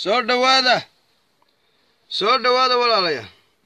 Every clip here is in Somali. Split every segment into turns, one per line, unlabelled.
soo dhowaada soo dhowaada walaalayaal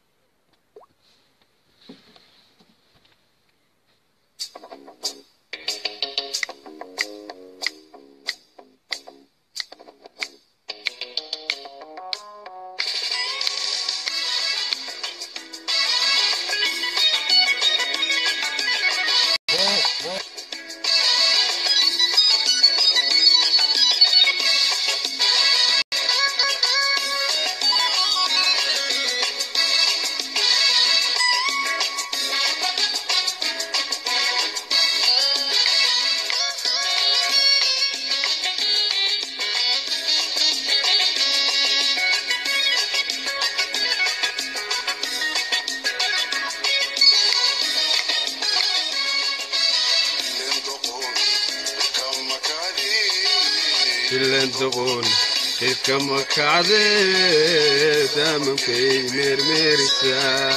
ilandoqon ilkama kacde daamankay meermeerisaa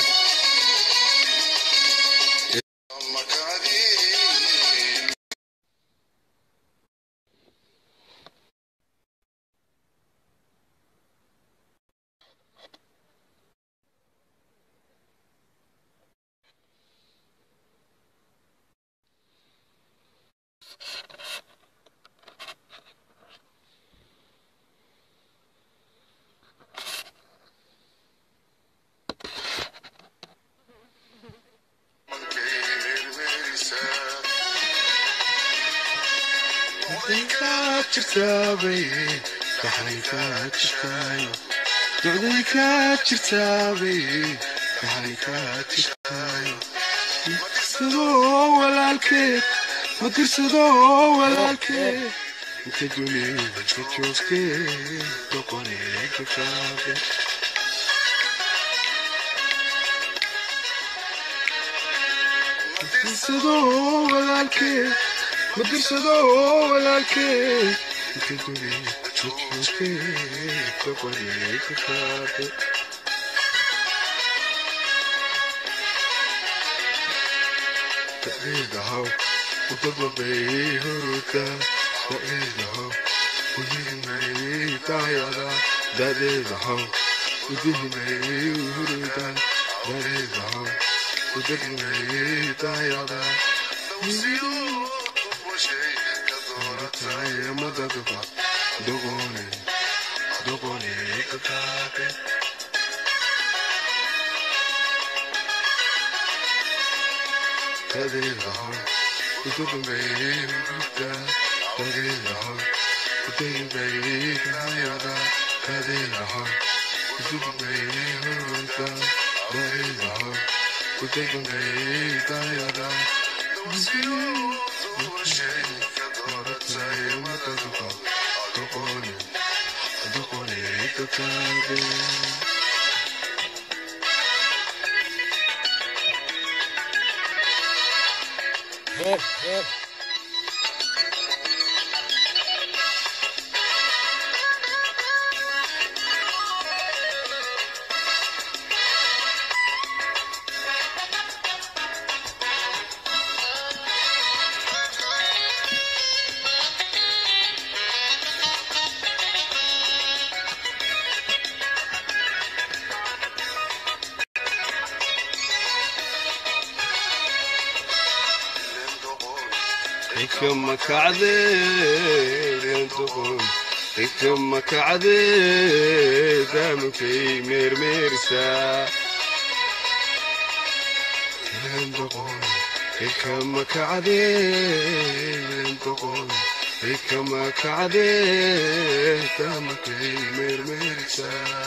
docday kaa jirtaabay waxay kaa jirtaay madirsado walaalkeed madirsado walaalkeed inta dunida ka joogtee doqonee ka kaabe madirsado walaalkeed madirsado walaalkeed inta dunida ka joogtee doqonee ka kaabe daciidahaw udababay huruda daciidahaw udihinay daayada dadeedahaw udihinay huruda dadeedahaw udahinay daayada madadaba dogone dogone kakaabe dadeedahaw udababay huruda dadeedahaw udahinay daayada dadeedahaw udababay huruda dadeedahaw udahinay daayada ikama kacde lentoqon ikama kacde daamankay meermeerisaa lentoqon ikama kacde lentoqon ikama kacde daamankay meermeerisaa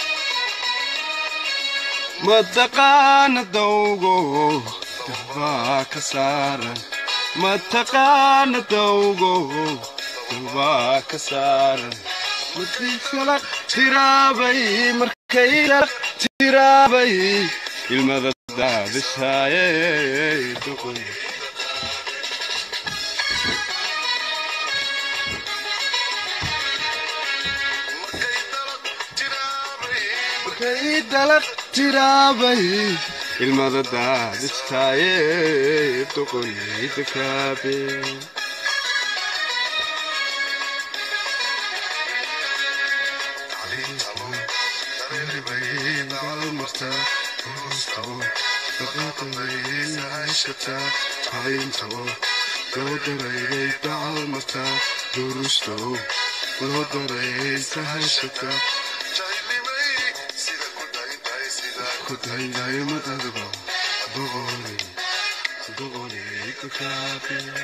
mataqaana dawgo dambaa ka saaran mataqaana dawgo dambaa ka saaran markay kala tiraabay markay kala tiraabay ilmada daadishaaye doqoy markay dalaq tiraabay ilmada daadistaaye doqoyayda kaabe
mataa hoostaoo dhaqaaqalaysa hashataa hayntoo loo daraygay dacal mataa durustow loo daraysa hashataa ku dayday madadba doqoni doqoni ka kaabiya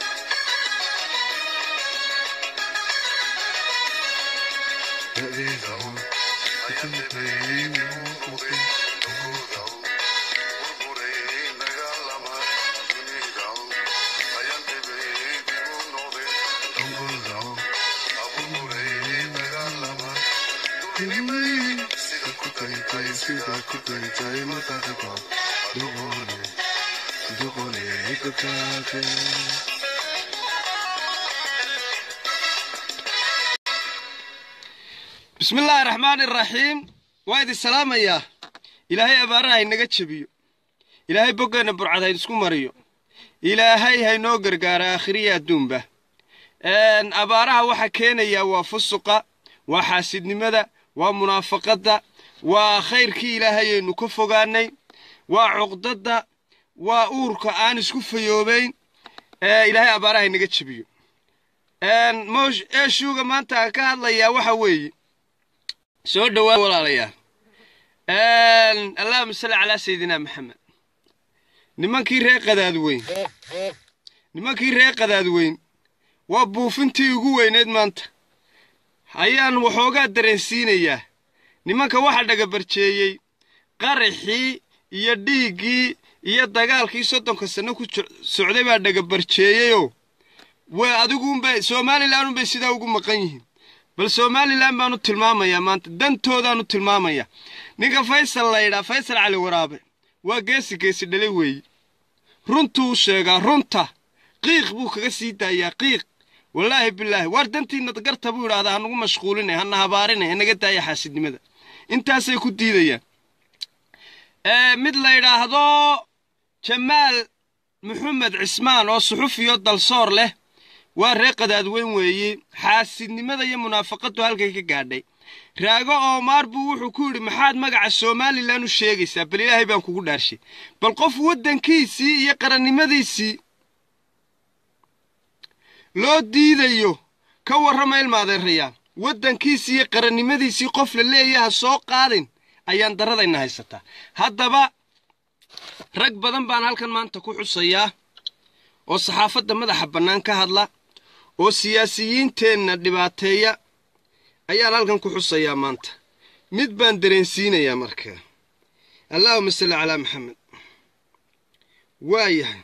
bismi illaahi raxmaani raxiim waa idin salaamayaa ilaahay abaaraha inaga jebiyo ilaahay boggeenna burcad hayn isku mariyo ilaahay haynoo gargaara aakhiriya adduunba abaaraha waxaa keenayaa waa fusuqa waa xaasidnimada waa munaafaqadda waa khayrkii ilaahayaynu ka fogaanay waa cuqdadda waa uurka aan isku fayoobayn ilaahay abaaraha inaga jebiyo eeshuuga maanta aan ka hadlayaa waxa weeye soo dhowaa walaalayaal allahuma salli calaa sayidina maxamed nimankii ree qadaadweyn nimankii ree qadaadweyn waa buufintii ugu weyneed maanta ayaan waxoogaa dareensiinayaa nimanka waxa dhagabarjeeyey qaraxii iyo dhiiggii iyo dagaalkii soddonka sanno ku socday baa dhagabarjeeyeyoo waa adiguunbay somalilan unbay sidaa ugu maqan yihiin bal somalilan baanu tilmaamayaa maanta dantoodaanu tilmaamayaa ninka faysal laydhaa faysal cali waraabe waa geesi geesi dhale weeye runtuu sheegaa runta qiiq buu kaga sii daayaa qiiq wallaahi bilaahi waar dantiinna garta buu idhahdaa hanagu mashquulinay hana habaarinay hanaga daaya xaasidnimada intaasay ku diidayaan mid la ydhaahdo jamaal maxamed cismaan oo suxufiyo dalsoor leh waa ree qadaadweyn weeye xaasidnimada iyo munaafaqaddu halkay ka gaadhay raago oomaar buu wuxuu ku yidhi maxaad magaca somalilan u sheegaysaa bal ilaahay baan kugu dhaarshay bal qof waddankiisii iyo qarannimadiisii loo diidayo ka warrama ilmaadeerayaal waddankiisii iyo qarannimadiisii qof la leeyaha soo qaadin ayaan daradayna haysataa haddaba rag badan baan halkan maanta ku xusayaa oo saxaafadda madaxa bannaan ka hadla oo siyaasiyiinteenna dhibaateeya ayaan halkan ku xusayaa maanta mid baan dareensiinayaa markaa allaahuma salli calaa maxamed waa yahay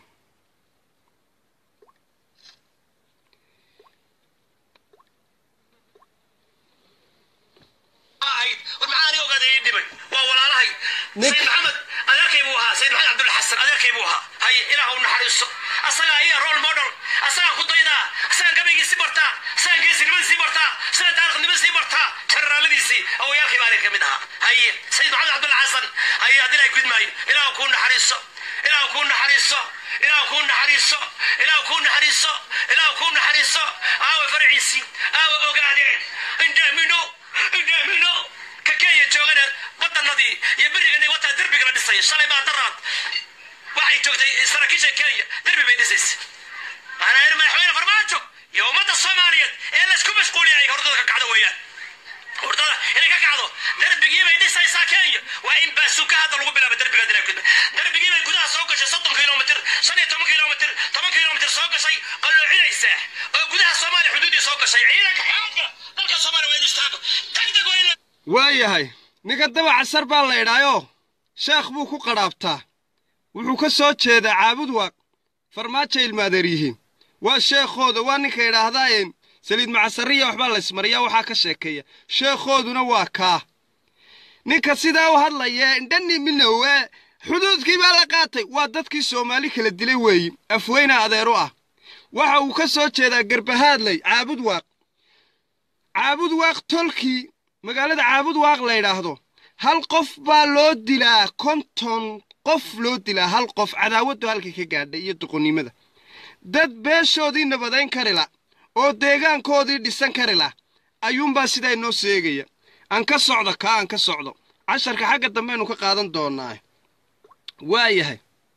sayid maxamed adeerkay buu ahaa sayid maxamed cabdulla xasan adeerkay buu ahaa haye ilaah u naxariiso asagaa iya role model asagaan ku daydaa asagaan gabaygiisii bartaa asagaan geesinimadiisii bartaa asagaan taariikhnimadiisii bartaa jararaaladiisii awayaalkay baa adeer ka mid ahaa haye sayid maxamed cabdulla xasan haye haddii ay gudmaayo ilaah kuu naxariiso ilaah kuu naxariiso ilaah kuu naxariiso ilaah kuu naxariiso ilaah kuu naxariiso aawa farciisii aawa ogaadeen indhaamino indhaamino ka kenya joogana wadanadii iyo berigana wataa derbiga la dhisay shalay baa daraad waxay joogtay saraakiisha kenya derbi bay dhisaysa waxaana yidhi madaxweyne farmaajo iyo ummadda soomaaliyeed ee laysku mashquuliyay hordada ka kacdo weeyaan hordada inay ka kacdo derbigii bay dhisaysaa kenya waa in baasuka hadda lagu bilaaba derbiga dilaa gudba derbigii bay gudaha soo gashay soddon kilomitr shan iyo toban kilomitr toban kilomitr soo gashay qaloocinaysaa oo gudaha soomaaliya xuduudii soo gashay ciidanka xooga dalka soomaaliya waa inu istaago degdeg waa in la
waa yahay ninka daba casar baa la idhaayoo sheekh buu ku qadhaabtaa wuxuu ka soo jeedaa caabud waaq farmaajo ilmaadeer yihiin waa sheekhooda waa ninka idhaahdaayeen saliid macasariya waxbaa laysmariyaa waxaa ka sheekeeya sheekhooduna waa kaa ninka sidaa u hadlaya indhani minowe xuduudkii baa la qaatay waa dadkii soomaali kala dilay weeyi afweyna adeeru ah waxa uu ka soo jeedaa garbahaadley caabud waaq caabud waaq tolkii magaalada caabud waaq la ydhaahdo hal qof baa loo dilaa konton qof loo dilaa hal qof cadaawaddu halkay ka gaadhay iyo doqonnimada dad beeshoodii nabadayn kari la oo deegaankoodii dhisan kari la ayuunbaa sidaa inoo sheegaya aan ka socdo kaa aan ka socdo casharka xagga dambeaynu ka qaadan doonaa waayahay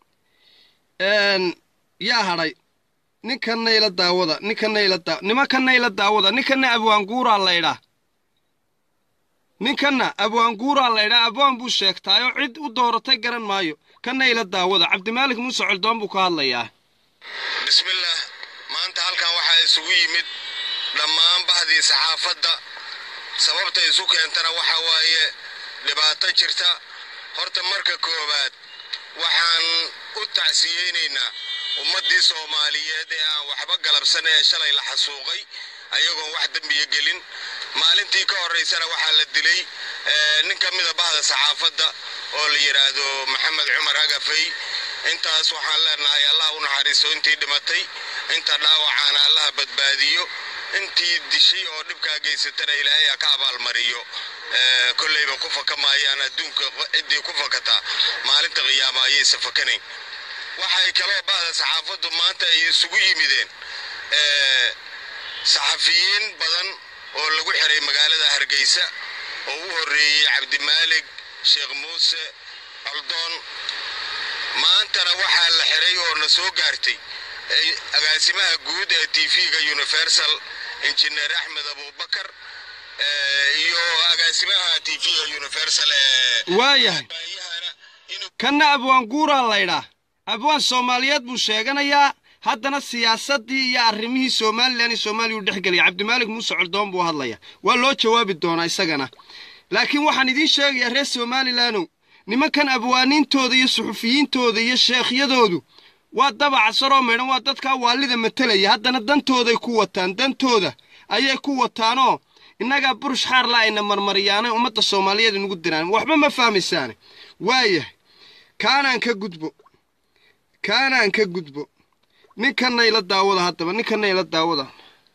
yaa hadhay ninkanna ila daawada ninkanna ila daa nimankanna ila daawada ninkanna abwaanguuraa laydhaa ninkanna abwaanguuraa laydhaa abwaan buu sheegtaayoo cid u dooratay garan maayo kanna ila daawada cabdimaalik muuse coldoon buu ka hadlayaa
bismillaah maanta halkan waxaa isugu yimid dhammaan bahdii saxaafadda sababta isu keentana waxa waaye dhibaato jirta horta marka koowaad waxaan u tacsiyeynaynaa ummaddii soomaaliyeed ee aan waxba galabsan ee shalay la xasuuqay ayagoon wax dembiya gelin maalintii ka horraysana waxaa la dilay nin ka mida bahda saxaafadda oo la yidhaahdo maxamed cumar agafay intaas waxaan leenahay allah u naxariisto intii dhimatay inta dhaawacaana allaha badbaadiyo intii dishay oo dhibkaa geysatana ilaahay ha ka abaalmariyo kollayba ku faka maayaan adduunka ciddii ku fakataa maalinta qiyaama ayaysa fakanayn waxay kaloo bahda saxaafaddu maanta ay isugu yimideen saxafiyiin badan oo lagu xiray magaalada hargeysa oo u horreeyey cabdimaalig sheekh muuse coldoon maantana waxaa la xiray oo na soo gaartay agaasimaha guud ee tv-ga universal injineer axmed abubakar iyo agaasimaha tv-ga universal ee
waayahay kanna abwaanguuraa laydhaa abwaan soomaaliyeed buu sheeganayaa haddana siyaasaddii iyo arrimihii somalilan iyo soomaaliya u dhexgelaya cabdimaalik muuse coldoon buu hadlaya waa loo jawaabi doonaa isagana laakiin waxaan idiin sheegayaa reer somalilandow nimankan abwaaniintooda iyo suxufiyiintooda iyo sheekhyadoodu waa dabaca saroo maydhan waa dadkaa waalida matelaya haddana dantooday ku wataan dantooda ayay ku wataanoo innagaa burush xaarla ayna marmariyaanay ummadda soomaaliyeed inugu diraan waxba ma fahmaysaane waayahay kaanaan ka gudbo kaanaan ka gudbo ninkanna ila daawada haddaba ninkanna ila daawada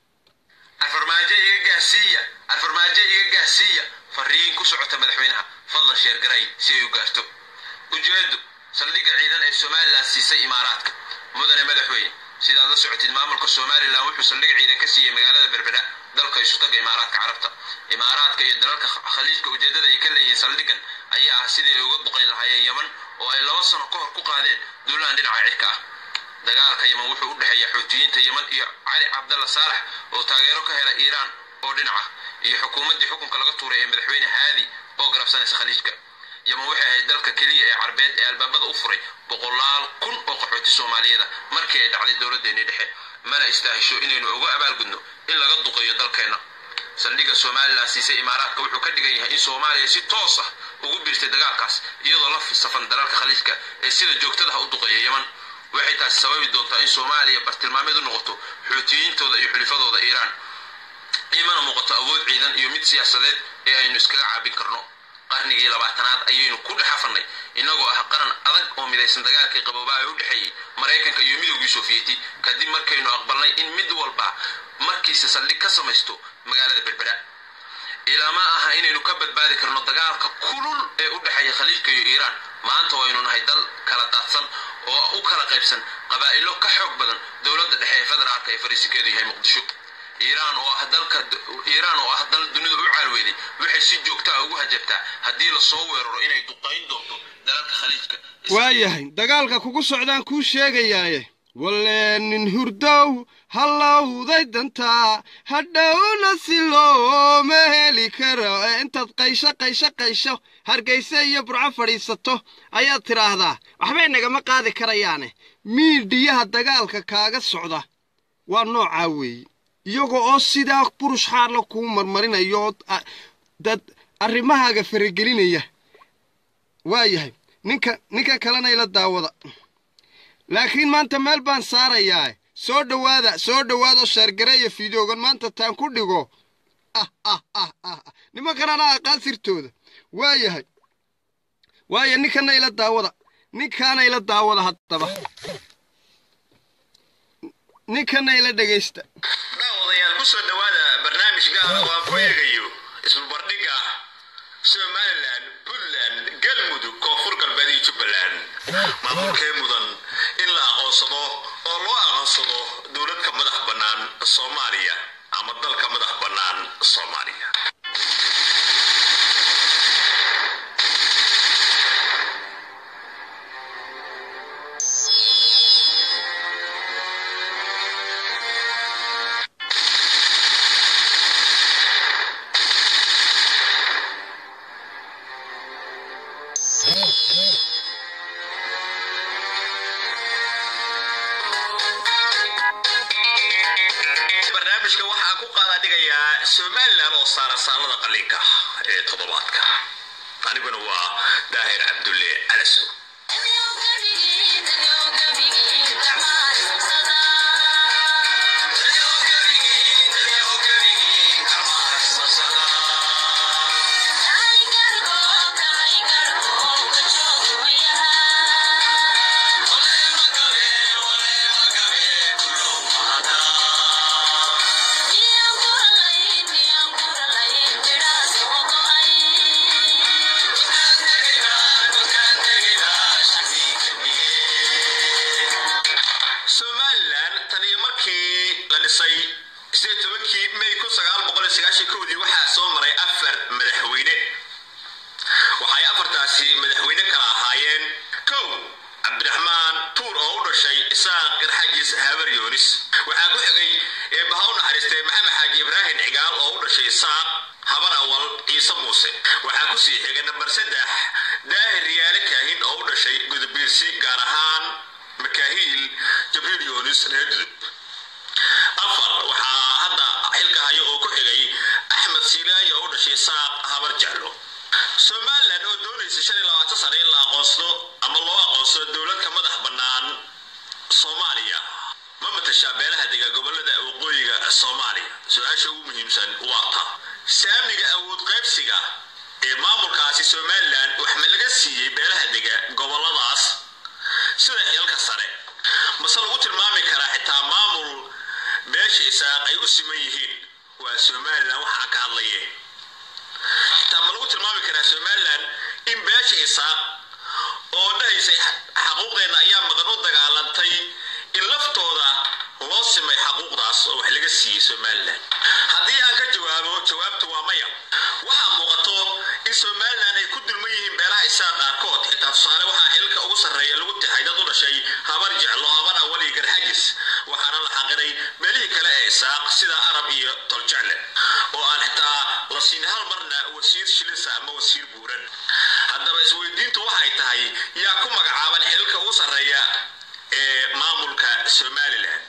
afarmaajo iga gaarsiiya afarmaajo iga gaarsiiya fariin ku socota madaxweynaha fadlan sheergaray si ay u gaarto ujeedu saldhigga ciidan ee somalilan siisay imaaraadka mudane madaxweyne sidaad la socotid maamulka somalilan wuxuu saldhig ciidan ka siiyey magaalada berbera dalka isutaga imaaraadka carabta imaaraadka iyo dalalka khaliijka ujeedada ay ka leeyihiin saldhiggan ayaa ah sidii ay uga boqayn lahaayeen yeman oo ay laba sano ka hor ku qaadeen duulaan dhinaca cirka ah dagaalka yeman wuxuu u dhexeeya xuutiyiinta yeman iyo cali cabdalla saalax oo taageero ka hela iiraan oo dhinaca iyo xukuumaddii xukunka laga tuuray ee madaxweyne haadi oo garabsanaysa khaliijka yeman waxay ahayd dalka keliya ee carbeed ee albaabada u furay boqolaal kun oo qaxooti soomaaliyeeda markii ay dhacday dowladdeennii dhexe mana istaahisho inaynu uga abaalgudno in laga duqeeyo dalkeenna saldhigga somalilan siisay imaaraadka wuxuu ka dhigan yahay in soomaaliya si toos ah ugu biirtay dagaalkaas iyadoo la safan dalalka khaliijka ee sida joogtadaha u duqeeya yeman waxay taasi sababi doontaa in soomaaliya bartilmaameed u noqoto xuutiyiintooda iyo xulifadooda iiraan imana muuqato awood ciidan iyo mid siyaasadeed ee aynu iskaga caabin karno qarnigii labaatanaad ayaynu ku dhexafannay innagoo ah qaran adag oo midaysan dagaalkii qaboobaa ee u dhexeeyey maraykanka iyo midowgii sofiyeeti kadib markaynu aqbalnay in mid walba markiisa saldhig ka samaysto magaalada berbera ilaa ma aha inaynu ka badbaadi karno dagaalka kulul ee u dhexeeya khaliijka iyo iiraan maanta waynu nahay dal kala daadsan oo u kala qaybsan qabaa'ilo ka xoog badan dowladda dhexe ee federaalka ee fariisinkeedu yahay muqdisho iiraan oo ah dalka iiraan oo ah dal dunida u caalweyday waxay si joogta ah ugu hajabtaa haddii lasoo weeraro inay duqayn doonto dalalka khaliijka
waayahay dagaalka kugu socdaan kuu sheegayaaye walle nin hurdow hallowday dantaa hadhowna si looma heli karo ee intaad qaysho qaysho qaysho hargayse iyo burco fadhiisato ayaad tidhaahdaa waxbay nagama qaadi karayaane miidhiyaha dagaalka kaaga socda waa noocaa weeye iyaga oo sidaa burush xaarla kuu marmarinayo oo dad arrimahaaga faragelinaya waayahay ninka ninkan kalena ila daawada laakiin maanta meel baan saarayaa soo dhowaada soo dhowaada oo sheergareeya fideogan maanta taan ku dhigo ah ah ah ah nimankanana aqaan sirtooda waayahay waaya ninkana ila daawada ninkaana ila daawada haddaba ninkana ila dhegaysta
daawadayaal ku soo dhowaada barnaamij gaara oo aan ku eegayo isbarbardhigga somalilan puntland galmudug koonfur galbeed iyo jubbaland maamulkee mudan in la aqoonsado oo loo aqoonsado dowladka madax bannaan soomaaliya ama dalka madax bannaan soomaaliya barnaamijka waxaan ku qaada dhigayaa somalilan oo saara saalada qaliinka ee toddobaadka aniguna waa daahir cabdulle calasow somalilan tan iyo markii la dhisay sideed tobankii may kun sagaal boqol iyo sagaashan kowdii waxaa soo maray afar madaxweyne waxay afartaasi madaxweyne kala ahaayeen kow cabdiraxmaan tuur oo u dhashay isaaq garxajis habar yoonis waxaa ku xigay eebbaha u naxariistay maxamed xaaji ibraahim cigaal oo u dhashay isaaq habar awal ciise muuse waxaa ku sii xigay nambar saddex daahir riyaale kaahin oo u dhashay gudubiirsi gaar ahaan makaahiil jibriil yoonis reer gudub afar waxaa hadda xilka hayo oo ku xigay axmed siilaayi oo u dhashay saaq habar jeclo somalilan oo doonaysa shan iyo labaatan sano in la aqoonsado ama loo aqoonsado dowlad ka madax bannaan soomaaliya ma matashaa beelaha dega gobolada waqooyiga soomaaliya su-aasha ugu muhiimsan waa ta saamiga awood qaybsiga ee maamulkaasi somalilan wax ma laga siiyey beelaha dega goboladaas sida xilka sare mase lagu tilmaami karaa xitaa maamul beesha isaaq ay u siman yihiin waa somalilan waxaa ka hadlaye xitaa ma lagu tilmaami karaa somalilan in beesha isaaq oo dhahaysay xaquuqdeenna ayaa maqan u dagaalantay in laftooda loo simay xaquuqdaas oo wax laga siiyey somalilan haddii aan ka jawaabo jawaabtu waa maya waxaa muuqato in somalilan ay ku dulman yihiin beelaha isaaq qaarkood xitaa tusaale waxaa xilka ugu sarreeya lagu tixay dad u dhashay habar jeclo habar awal iyo garxajis waxaana la xaqiray meelihii kale ee isaaq sida arab iyo toljecle oo aan xitaa la siin hal marna wasiir shilisa ama wasiir buuran haddaba isweydiintu waxay tahay yaa ku magacaaban xilka ugu sarreeya ee maamulka somalilan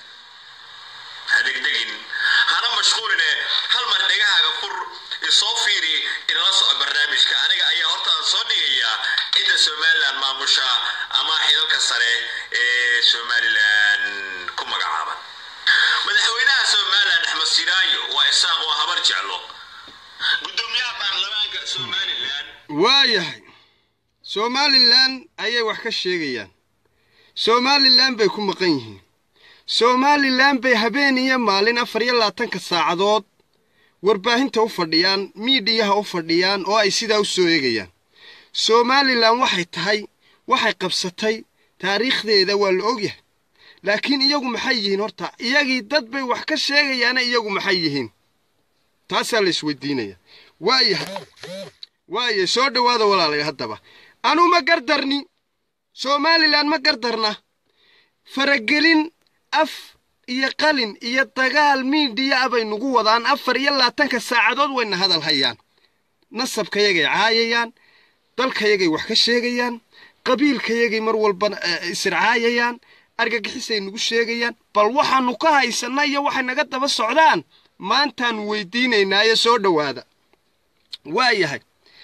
hadegdegin hana mashquuline hal mar dhegahaaga fur isoo fiiri inala soco barnaamijka aniga ayaa hortaan soo dhigaya cidda somalilan maamusha ama xidalka sare ee somalilan ku magacaaban madaxweynaha somalilan axmed siraayo waa isaaq oo habar jeclo gudoomiyaha baarlamaanka somalilan
waayahay somalilan ayay wax ka sheegayaan somalilan bay ku maqan yihiin somalilan bay habeen iyo maalin afar iyo labaatanka saacadood warbaahinta u fadhiyaan miidhiyaha u fadhiyaan oo ay sidaa u soo eegayaan somalilan waxay tahay waxay qabsatay taariikhdeeda waa la ogyahay laakiin iyagu maxay yihiin horta iyagii dad bay wax ka sheegayaana iyagu maxay yihiin taasaa la isweydiinaya waayahay waayahay soo dhowaada walaalay haddaba anu ma gardarni somalilan ma gardarna faragelin af iyo qalin iyo dagaal miidhiya a bay nagu wadaan afar iyo labaatanka saacadood wayna hadal hayaan nasabkayagay caayayaan dalkayagay wax ka sheegayaan qabiilkayagay mar walba isircaayayaan argagixisay nagu sheegayaan bal waxaannu ka haysanna iyo waxay naga daba socdaan maantaan weydiinaynaayo soo dhowaada waayahay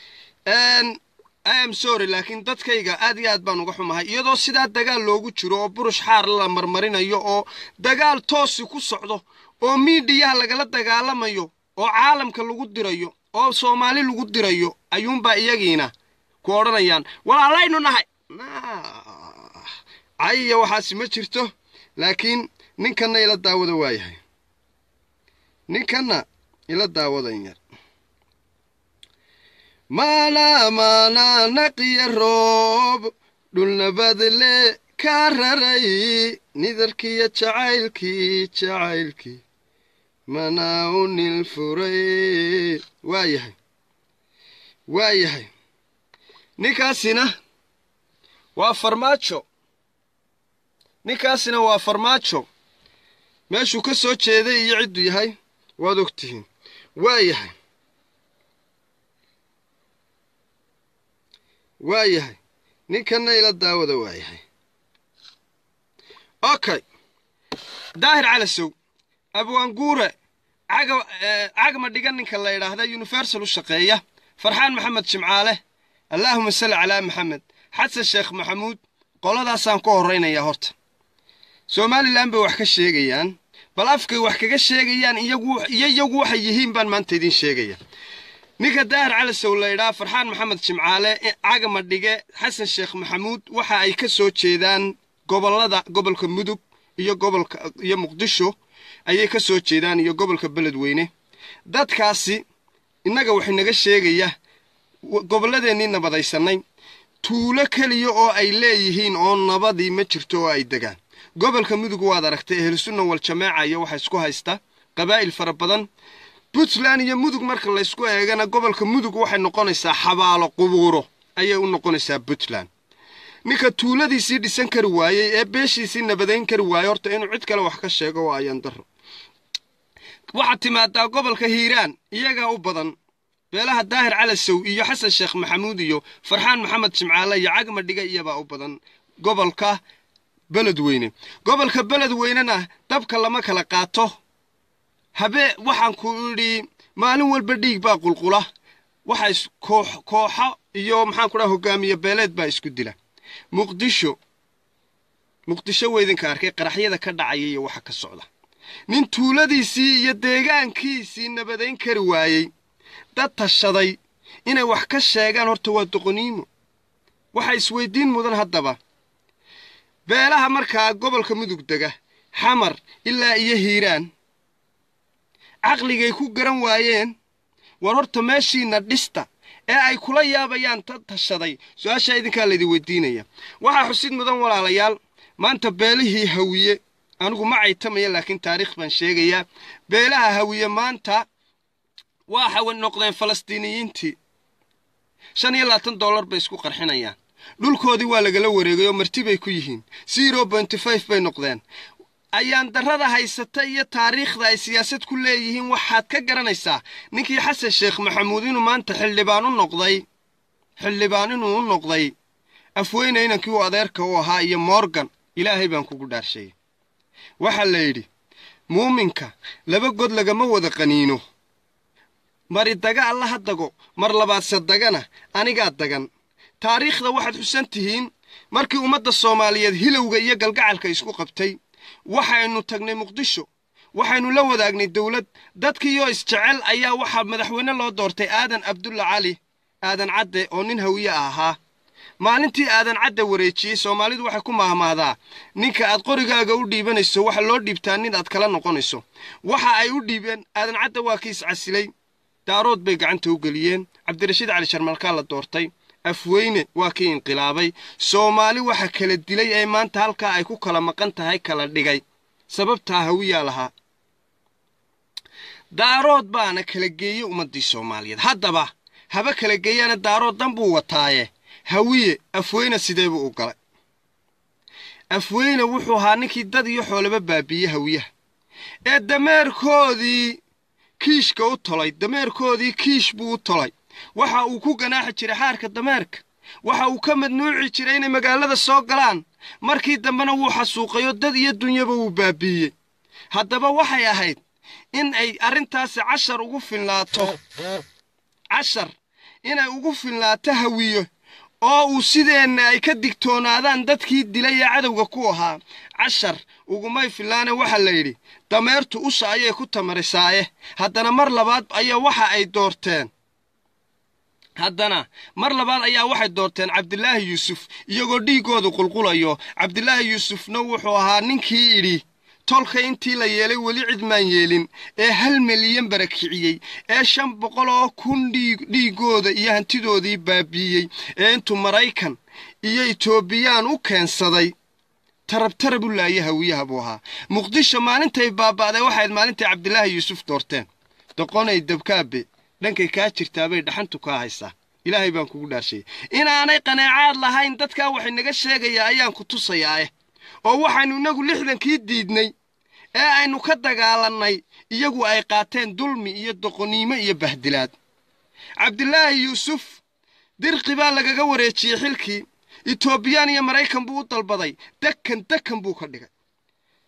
iam sorry laakiin dadkayga aad iyo aad baan uga xumahay iyadoo sidaa dagaal loogu jiro oo burush xaar la marmarinayo oo dagaal toosi ku socdo oo miidhiyaha lagala dagaalamayo oo caalamka lagu dirayo oo soomaali lagu dirayo ayuunbaa iyagiina ku odhanayaan walaalaynu nahay cayiya waxaasi ma jirto laakiin ninkanna ila daawada waayahay ninkanna ila daawadan yar maanaa maanaa naqiya roob dhulnabadle kaa raray nidarkiyo jacaylkii jacaylkii manaa u nil furay waayahay waayahay ninkaasina waa farmaajo ninkaasina waa farmaajo meeshuu ka soo jeeday iyo cidduu yahay waad og tihiin waayahay waayahay ninkanna ila daawada waayahay okay daahir calasow abwaanguure caga eh, cagma dhigan ninka la yidhaahda universal u shaqeeya farxaan maxamed jimcaale allaahuma salli calaa maxamed xasan sheekh maxamuud qoladaasaan ku horraynayaa horta somalilan bay wax ka sheegayaan bal afkay wax kaga sheegayaan iyagu iyo iyagu waxay yihiin baan maanta idiin sheegaya ninka daahir calasow la yidhaha farxaan maxamed jimcaale cagma dhige xasan sheekh maxamuud waxa ay ka soo jeedaan gobollada gobolka mudug iyo gobolka iyo muqdisho ayay ka soo jeedaan iyo gobolka beledweyne dadkaasi innaga wax inaga sheegaya w- gobolladeennii nabadaysanay tuulo keliya oo ay leeyihiin oo nabadii ma jirto oo ay degaan gobolka mudug waad aragtay ehlusunna wal jamaaca iyo waxa isku haysta qabaa'il fara badan puntland iyo mudug marka laysku eegana gobolka mudug waxay noqonaysaa xabaalo qubuuro ayay u noqonaysaa puntland ninka tuuladiisii dhisan kari waayey ee beeshiisii nabadayn kari waayey horta inuu cid kale wax ka sheego waa ayaan daro waxaad timaadaa gobolka hiiraan iyagaa u badan beelaha daahir calasow iyo xasan sheekh maxamuud iyo farxaan maxamed jimcaale iyo cagma dhiga iyabaa u badan gobolka beledweyne gobolka beledweynena dabka lama kala qaato habee waxaan ku idhi maalin walba dhiig baa qulqula waxa is koox kooxo iyo maxaan ku dhaha hogaamiye beeleed baa isku dila muqdisho muqdisho weydinka arkay qaraxyada ka dhacaya iyo waxa ka socda nin tuuladiisii iyo deegaankiisii nabadayn kari waayey dad tashaday inay wax ka sheegaan horta waa doqoniimo waxa isweydiin mudan haddaba beelaha markaa gobolka mudug dega xamar ilaa iyo hiiraan caqligay ku garan waayeen war horta meeshiina dhista ee ay kula yaabayaan dad tashaday su-aashaa idinkaa laydin weydiinaya waxaa xusid mudan walaalayaal maanta beelihii hawiye anigu ma caytamaya laakiin taariikh baan sheegayaa beelaha hawiye maanta waxay noqdeen falastiiniyiintii shan iyo labaatan dollar bay isku qarxinayaan dhulkoodii waa lagala wareegay oo marti bay ku yihiin zero pointy five bay noqdeen ayaan darrada haysata iyo taariikhda ay siyaasad ku leeyihiin waxaad ka garanaysaa ninkii xasan sheekh maxamuud inuu maanta xildhibaan u noqday xildhibaan inuu u noqday afweyne inankii uu adeerka u ahaa iyo morgan ilaahay baan kugu dhaarsheeyey waxaa la yidhi muuminka laba god lagama wada qaniino mari daga alla ha dago mar labaadse dagana anigaa dagan taariikhda waxaad xusan tihiin markii ummadda soomaaliyeed hilowga iyo galgacalka isku qabtay waxaynu tagnay muqdisho waxaynu la wadaagnay dowlad dadkiiyoo isjecel ayaa waxaa madaxweyne loo doortay aadan abdulla cali aadan cadde oo nin hawiye ah ahaa maalintii aadan cadde wareejiyey soomaalidu waxay ku mahmahdaa ninka aad qorigaaga u dhiibanayso waxa loo dhiibtaa nin aad kala noqonayso waxa ay u dhiibeen aadan cadde waa kii iscasilay daarood bay gacanta u geliyeen cabdirashiid cali sharmalkaa la doortay afweyne waa kii inqilaabay soomaali waxa kala dilay ee maanta halkaa ay ku kala maqan tahay kala dhigay sababtaa hawiyaa lahaa daarood baana kala geeyey ummaddii soomaaliyeed haddaba haba kala geeyaana daarood dan buu wataaye hawiye afweyne sideebuu u galay afweyne wuxuu ahaa ninkii dad iyo xoolaba baabiiyey hawiyaha ee dameerkoodii kiishka u tolay dameerkoodii kiish buu u tolay waxa uu ku ganaaxi jiray xaarka dameerka waxa uu ka madnuuci jiray inay magaalada soo galaan markii dambena wuu xasuuqayo dad iyo dunyaba wuu baabiiyey haddaba waxay ahayd in ay arrintaasi cashar ugu filnaato cashar inay ugu filnaato hawiyo oo uu sideenna ay ka digtoonaadaan dadkii dilay ee cadowga ku ahaa cashar ugumay fillaane waxaa la yidhi dameertu usha ayay ku tamarisaaye haddana mar labaad ayaa waxa ay doorteen haddana mar labaad ayaa waxay doorteen cabdilaahi yuusuf iyagoo dhiiggoodu qulqulayo cabdilaahi yuusufna wuxuu ahaa ninkii idhi tolka intii la yeelay weli cid maan yeelin ee hal milyan barakiciyey ee shan boqol oo kun dhiiggooda iyo hantidoodii baabiiyey ee intuu maraykan iyo etoobiyaan u keensaday tarabtarab u laaya hawiyaha buu ahaa muqdisho maalintay baaba'day waxayd maalintay cabdilaahi yuusuf doorteen doqonay dabkaabe dhankay kaa jirtaabay dhaxantu kaa haysaa ilaahay baan kugu dhaarshayay inaanay qaneecaad lahayn dadkaa waxay naga sheegayaa ayaan ku tusayaa oo waxaynu inagu lixdankii diidnay ee aynu ka dagaalannay iyagu ay qaateen dulmi iyo doqoniimo iyo bahdilaad cabdilaahi yuusuf dirqi baa lagaga wareejiyey xilkii etoobiyaan iyo maraykan buu u dalbaday dekan dekan buu ka dhigay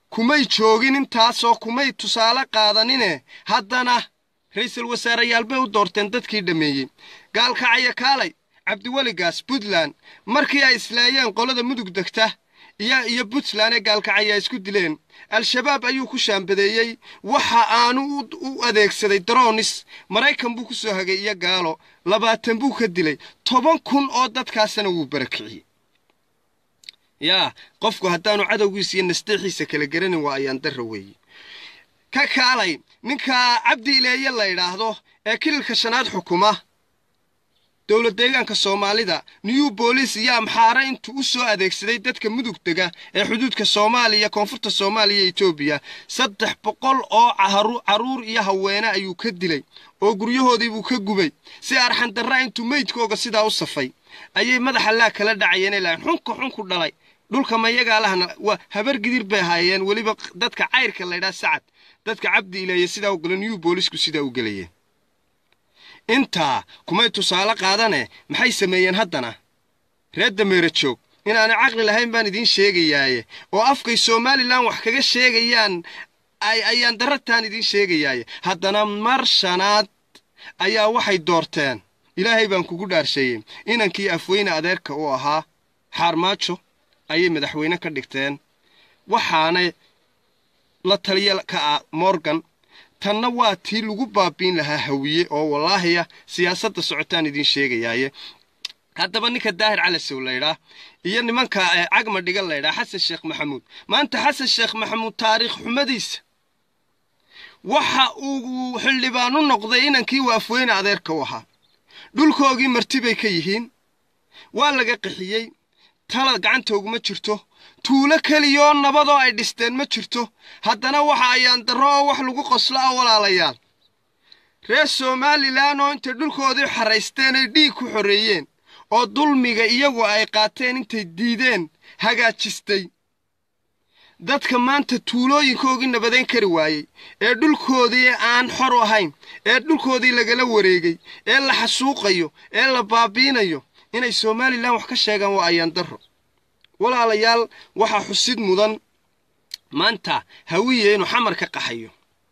kumay joogin intaasoo kumay tusaale qaadanine haddana ra'iisul wasaareyaal bay u doorteen dadkii dhammeeyey gaalkacaya kaalay cabdiweligaas puntland markii ay islaayeen qolada mudug degta iyo iyo puntland ee gaalkacaya isku dileen al-shabaab ayuu ku shaambadeeyey waxa aanu u adeegsaday daroonis maraykan buu ku soo hagay iyo gaalo labaatan buu ka dilay toban kun oo dadkaasna wuu barakiciyey yaa qofku haddaanu cadowgiisa iyo nasteexiisa kala garanin waa ayaan darra weeye ka kaalay ninka cabdi ileeye la yidhaahdo ee kililka shanaad xukuma dowlad deegaanka soomaalida new booliis iyo amxaare intuu u soo adeegsaday dadka mudug dega ee xuduudka soomaaliya koonfurta soomaaliya iyo etoobiya saddex boqol oo carruur iyo haweene ayuu ka dilay oo guryahoodiibuu ka gubay si arxandarra intuu meydkooga sidaa u safay ayay madaxa laa kala dhacayeen ilaa xunka xunku dhalay dhulka mayagaa lahna waa habar gidir bay ahaayeen weliba dadka cayrka laydhaa sacad dadka cabdi ileeye sidaa u gala new boolisku sidaa u gelayeen intaa kumay tusaale qaadane maxay sameeyeen haddana reer dameera joog inaanay caqli lahayn baan idiin sheegayaaye oo afkay somalilan wax kaga sheegayaan ayaan darartaan idiin sheegayaaye haddana mar shanaad ayaa waxay doorteen ilaahay baan kugu dhaarsheeyey inankii afweyne adeerka u ahaa xaarmaajo ayay madaxweyne ka dhigteen waxaanay la taliya ka ah morgan tanna waa tii lagu baabiin lahaa hawiye oo wallaahiya siyaasadda socotaan idiin sheegayaaye haddaba ninka daahir calasow laydhaa iyo nimanka cagma dhiga laydhaa xasan sheekh maxamuud maanta xasan sheekh maxamuud taariikh xumadiisa waxa uu xildhibaan u noqday inankii waa afweyne adeerka u ahaa dhulkoogii marti bay ka yihiin waa laga qixiyey tala gacantooguma jirto tuulo keliyaoo nabadoo ay dhisteen ma jirto haddana waxa ayaan darro oo wax lagu qoslo ah walaalayaal reer somalilan oo intay dhulkoodii xaraysteen ay dhiig ku xoreeyeen oo dulmiga iyagu ay qaateen intay diideen hagaajistay dadka maanta tuulooyinkoogii nabadayn kari waayey ee dhulkoodii aan xor ahayn ee dhulkoodii lagala wareegay ee la xasuuqayo ee la baabiinayo inay somalilan wax ka sheegaan waa ayaan darro walaalayaal waxaa xusid mudan maanta hawiye inuu xamar ka qaxayo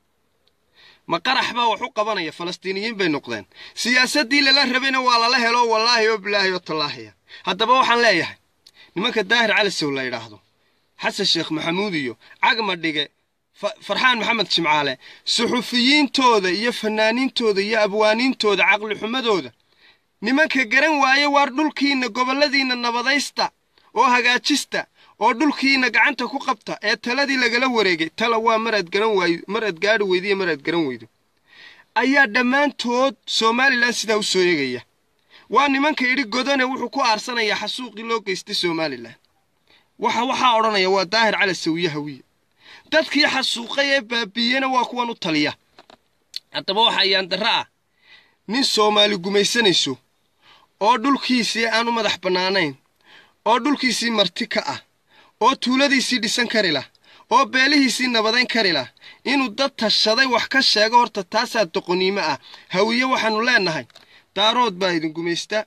ma qarax baa wax u qabanaya falastiiniyiin bay noqdeen siyaasaddii lala rabayna waa lala helo wallaahi oo bilaahi oo tallaahiya haddaba waxaan leeyahay nimanka daahir calisow la yidhaahdo xasan sheekh maxamuud iyo cagma dhige farxaan maxamed jimcaale suxufiyiintooda iyo fanaaniintooda iyo abwaaniintooda caqlixumadooda nimanka garan waaye waar dhulkiinna gobolladiinna nabadaysta oo hagaajista oo dhulkiina gacanta ku qabta ee taladii lagala wareegay tala waa maraad garan waayo maraad gaadhi weydo iyo maraad garan weydo ayaa dhammaantood somalilan sidaa u soo eegaya waa nimanka idhi godane wuxuu ku aarsanayaa xasuuqii loo geystay somalilan waxa waxaa odhanaya waa daahir cala sawiye hawiye dadkii xasuuqay ee baabiiyena waa kuwan u taliya haddaba waxa ayaan darro ah nin soomaali gumaysanayso oo dhulkiisii aan u madax bannaanayn oo dhulkiisii marti ka ah oo tuuladiisii dhisan kari lah oo beelihiisii nabadayn kari lah inuu dad tashaday wax ka sheego horta taasaa doqoniimo ah hawiye waxaannu leennahay daarood baa idin gumaysta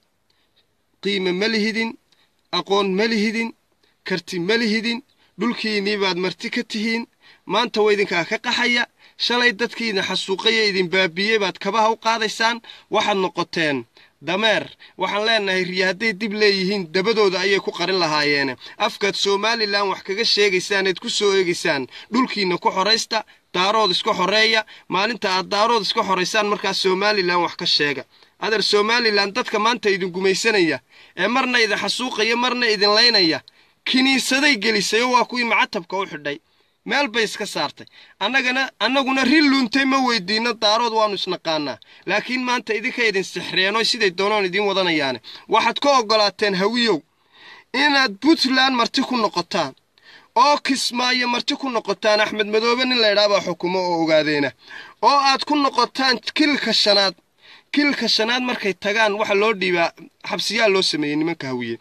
qiime ma lihidin aqoon ma lihidin karti ma lihidin dhulkiinnii baad marti ka tihiin maanta waa idinkaa ka qaxaya shalay dadkii idin xasuuqaya idin baabiiyey baad kabaha u qaadaysaan waxaad noqoteen dameer waxaan leennahay riya hadday dib leeyihiin dabadooda ayay ku qarin lahaayeene afkaad somalilan wax kaga sheegaysaan eed ku soo eegaysaan dhulkiinna ku xoraysta daarood iska xoreeya maalinta aad daarood iska xoraysaan markaas somalilan wax ka sheega adeer somalilan dadka maanta idin gumaysanaya ee marna idin xasuuqaya marna idin laynaya kiniisaday gelisay oo waa kuwii macatabka u xidhay meel bay iska saartay annagana annaguna rin luuntay ma weydiinno daarood waannu isnaqaanaa laakiin maanta idinka idin sixreenoo siday doonaan idiin wadanayaane waxaad ka oggolaateen hawiyow inaad puntland marti ku noqotaan oo kismaayo marti ku noqotaan axmed madoobe nin laydhaabaa xukumo oo ogaadeena oo aad ku noqotaan kilka shanaad kilka shanaad markay tagaan waxa loo dhiibaa xabsiyaa loo sameeyey nimanka hawiye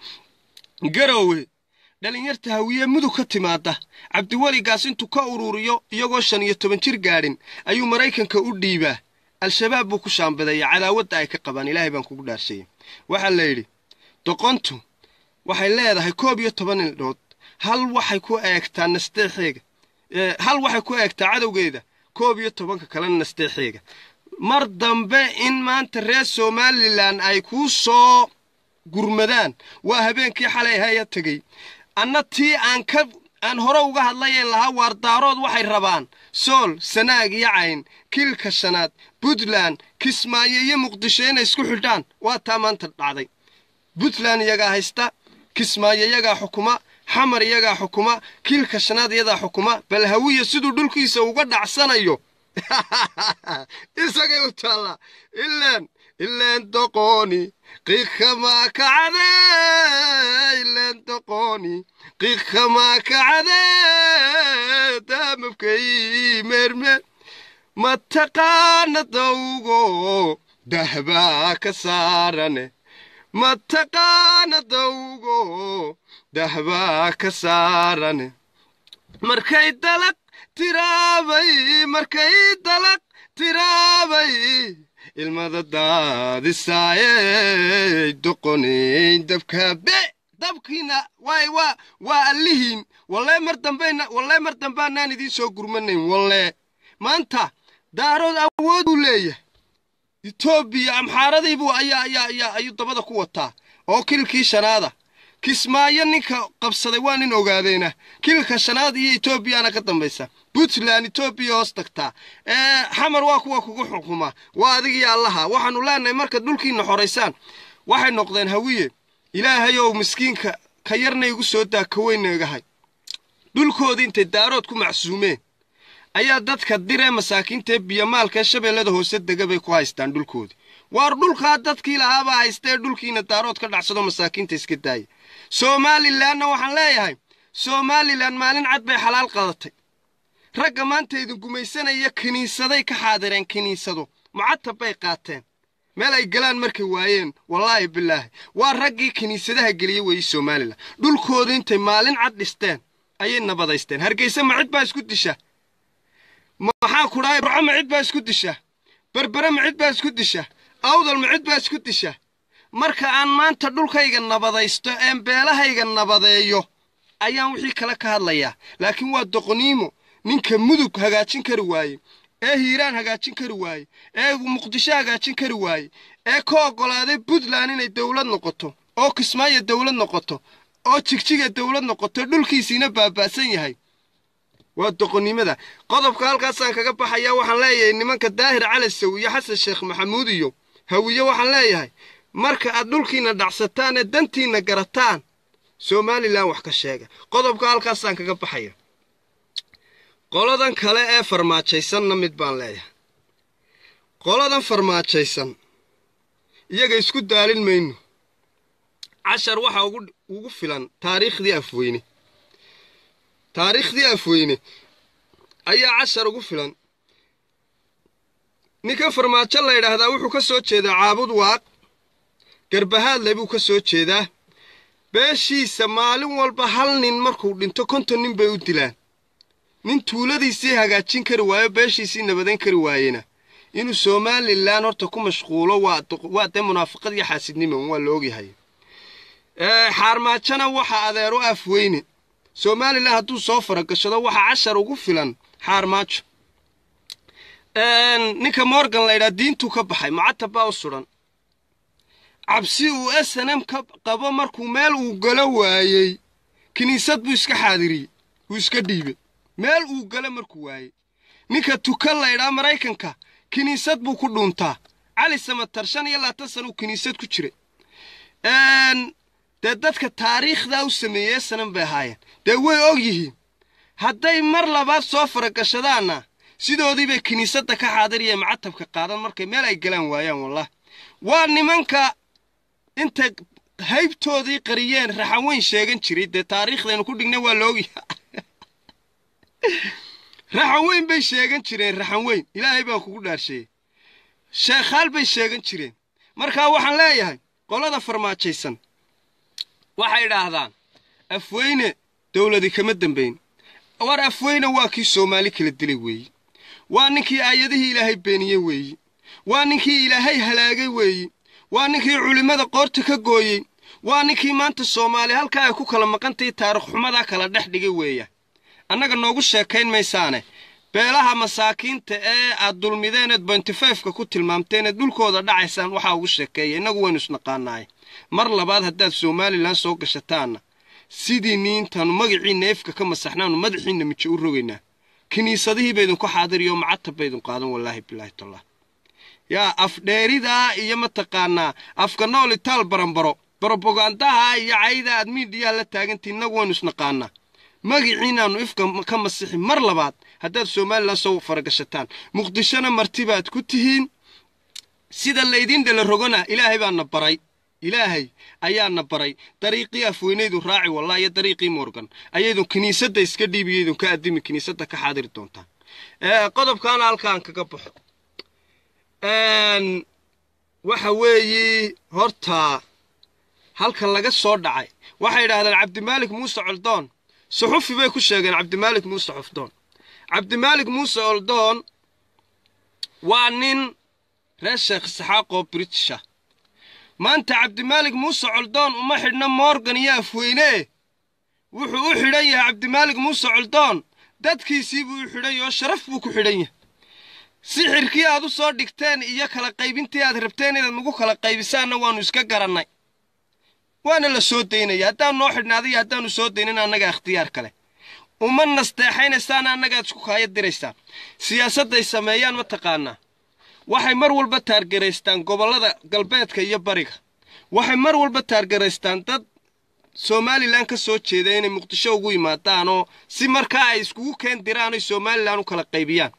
garowe dhalinyarta hawiye mudug ka timaada cabdiweligaas intuu ka ururiyo iyagoo shan iyo toban jir gaadhin ayuu maraykanka u dhiibaa al-shabaab buu ku shaambadeeya cadaawadda ay ka qabaan ilaahay baan kugu dhaarshayey waxaa la yidhi doqontu waxay leedahay koob iyo toban ildhood hal waxay ku eegtaa nasteexeega hal waxay ku eegtaa cadowgeeda koob iyo tobanka kalena nasteexeega mar dambe in maanta reer somalilan ay kuu soo gurmadaan waa habeenkii xalay haya tegey anna tii aan ka aan hore uga hadlayeen lahaa waardaarood waxay rabaan sool sanaag iyo cayn kiilka shanaad puntland kismaayo iyo muqdisho inay isku xidhaan waa taa maanta dhacday puntland iyagaa haysta kismaayo iyagaa xukuma xamar iyagaa xukuma kiilka shanaad iyadaa xukuma bal hawiya siduu dhulkiisa uga dhacsanayo isagay u taallaa ileen ileen doqooni qiikamaa kacade ileen doqooni qiikamaa kacade daamabkay meermeer mataqaana dawgo dahbaa ka saarane mataqaana dawgo dahbaa ka saarane markay dalaq tiraabay markay dalaq tiraabay ilmada daadisaayey doqonay dabka be dabkiina waay waa waa allihiin wallee mar dambayna wallee mar dambaanaan idiin soo gurmanayn wallee maanta daarood awood buu leeyahay etoobiya amxaaradiibuu ayaa ayaa ayaa ayuu dabada ku wataa oo kilkii shanaada kismaayo ninka qabsaday waa nin ogaadeyna kilka shanaad iyo etoobiyana ka dambaysa puntland etoobiya hoos tagtaa ee xamar waa kuwa kugu xukuma waa adigii allaha waxaanu leenahay marka dhulkiina xoraysaan waxay noqdeen hawiye ilaahayow miskiinka ka yarna igu soo daa ka weyna igahay dhulkoodii intay daarood ku macsuumeen ayaa dadka diree masaakiintaee biyomaalkaee shabeellada hoose dega bay ku haystaan dhulkoodii waar dhulkaa dadkii lahaabaa haystee dhulkiina daarood ka dhacsado masaakiinta iska daaya somalilanna waxaan leeyahay somalilan maalin cad bay xalaal qadatay ragga maanta idin gumaysanaya kiniisaday ka xaadireen kiniisado mucatab bay qaateen meel ay galaan markay waayeen wallaahi bilaahi waa raggii kiniisadaha geliye weeye somalilan dhulkooda intay maalin cad dhisteen ayay nabadaysteen hargeysa ma cid baa isku disha maxaa ku dhahay burco ma cid baa isku disha berbere ma cid baa isku disha awdal ma cid baa isku disha marka aan maanta dhulkayga nabadaysto een beelahayga nabadeeyo ayaan wixii kale ka hadlayaa laakiin waa doqoniimo ninka mudug hagaajin kari waaye ee hiiraan hagaajin kari waaye ee muqdisho hagaajin kari waaye ee ka oggolaaday puntland inay dowlad noqoto oo kismaayo dowlad noqoto oo jigjiga dowlad noqoto dhulkiisiina baaba'san yahay waa doqonnimada qodobka halkaasaan kaga baxayaa waxaan leeyahay nimanka daahir cali sow iyo xasan sheekh maxamuud iyo hawiye waxaan leeyahay marka aad dhulkiina dhacsataan ee dantiinna garataan somalilan wax ka sheega qodobka halkaasaan kaga baxaya qoladan kale ee farmaajaysanna mid baan leeyahay qoladan farmaajaysan iyaga isku daalin mayno cashar waxaa ugu filan taariikhdii afweyne taariikhdii afweyne ayaa cashar ugu filan ninkan farmaajo la yidhaahdaa wuxuu ka soo jeedaa caabud waaq garbahaadle buu ka soo jeedaa beeshiisa maalin walba hal nin markuu dhinto konton nin bay u dilaan nin tuuladiisii hagaajin kari waayo beeshiisii nabadayn kari waayena inuu somalilan horta ku mashquulo waa dee munaafiqad iyo xaasidnimo waa la ogyahay xaarmaajona waxa adeero afweyne somalilan hadduu soo faragashado waxaa cashar ugu filan xaarmaajo ninka morgan laydhaa diintuu ka baxay mucatab baa u sudan cabsi uu s n m ka qabo markuu meel uu galo waayey kiniisad buu iska xaadiriyey wuu iska dhiibay meel uu galo markuu waayey ninka tukan laydhaa maraykanka kiniisad buu ku dhuuntaa cali samatar shan iyo labaatan sana uu kiniisad ku jiray dee dadka taariikhdaa u sameeyey sanan bay ahaayeen dee way og yihiin hadday mar labaad soo faragashadaanna sidoodii bay kiniisadda ka xaadiriyee macatabka qaadan markay meel ay galaan waayaan wallah waa nimanka intay haybtoodii qariyeen raxan weyn sheegan jiray dee taariikhdaynu ku dhignay waa laogyaha raxan weyn bay sheegan jireen raxan weyn ilaahay baa kugu dhaarsheeyey sheekhaal bay sheegan jireen markaa waxaan leeyahay qolada farmaajaysan waxay idhaahdaan afweyne dowladi kama dambayn war afweyne waa kii soomaali kala dilay weeyi waa ninkii aayadihii ilaahay beeniyey weeyi waa ninkii ilaahay halaagay weeyi waa ninkii culimmada qoorta ka gooyey waa ninkii maanta soomaali halkaa ay ku kala maqantahay taarikh xumadaa kala dhex dhigay weeya annaga noogu sheekayn maysaane beelaha masaakiinta ee aad dulmideeneed bointifefka ku tilmaamteeneed dhulkooda dhacaysaan waxaa ugu sheekeeya innagu waynu isnaqaanaaye mar labaad haddaad somalilan soo gashataanna sidii niintaanu magaciinna efka ka masaxnaanu madaxiinna mijo u rogaynaa kiniisadihii baydinku xaadiriyo macatab baydin qaadan wallaahi bilaahi tallah yaa afdheeridaa iyo mataqaanaa afka nool itaal baranbaro brobogandaha iyo cayda aad miidiyaha la taagantii innagu waynu isnaqaanaa magiciinaannu ifka ka masixi mar labaad haddaad somalilan soo faragashataan muqdishona martibaad ku tihiin sida laydin dhala rogona ilaahay baana baray ilaahay ayaana baray dariiqii afweynaydu raaci wallah iyo dariiqii morgan ayaydun kiniisadda iska dhiibiyaydun ka addimi kiniisadda ka xaadiri doontaan qodobkaana halkaan kaga baxo waxa weeye horta halka laga soo dhacay waxay idhaahdeen cabdimaalik muuse coldoon suxufi bay ku sheegeen cabdimaalik muuse xofdoon cabdimaalik muuse coldoon waa nin reer sheekh isxaaqoo britisha maanta cabdimaalik muuse coldoon uma xidhna morgan iyo afweyne wuxuu u xidhan yahay cabdimaalik muuse coldoon dadkiisii buu u xidhan yahay oo sharaf buu ku xidhan yahay sixirkii aad u soo dhigteen iyo kala qaybintii aad rabteen inaad nagu kala qaybisaanna waannu iska garannay waana la soo daynaya haddaan noo xidhnaaday iyo haddaannu soo daynin annaga ikhtiyaar kale uma nasteexaynaysaana annagaad isku kaaya diraysaan siyaasadday sameeyaan ma taqaanaa waxay mar walba taargaraystaan gobollada galbeedka iyo bariga waxay mar walba taargaraystaan dad somalilan ka soo jeeda inay muqdisho ugu yimaadaan oo si markaa ay iskugu keen diraan oy somalilan u kala qaybiyaan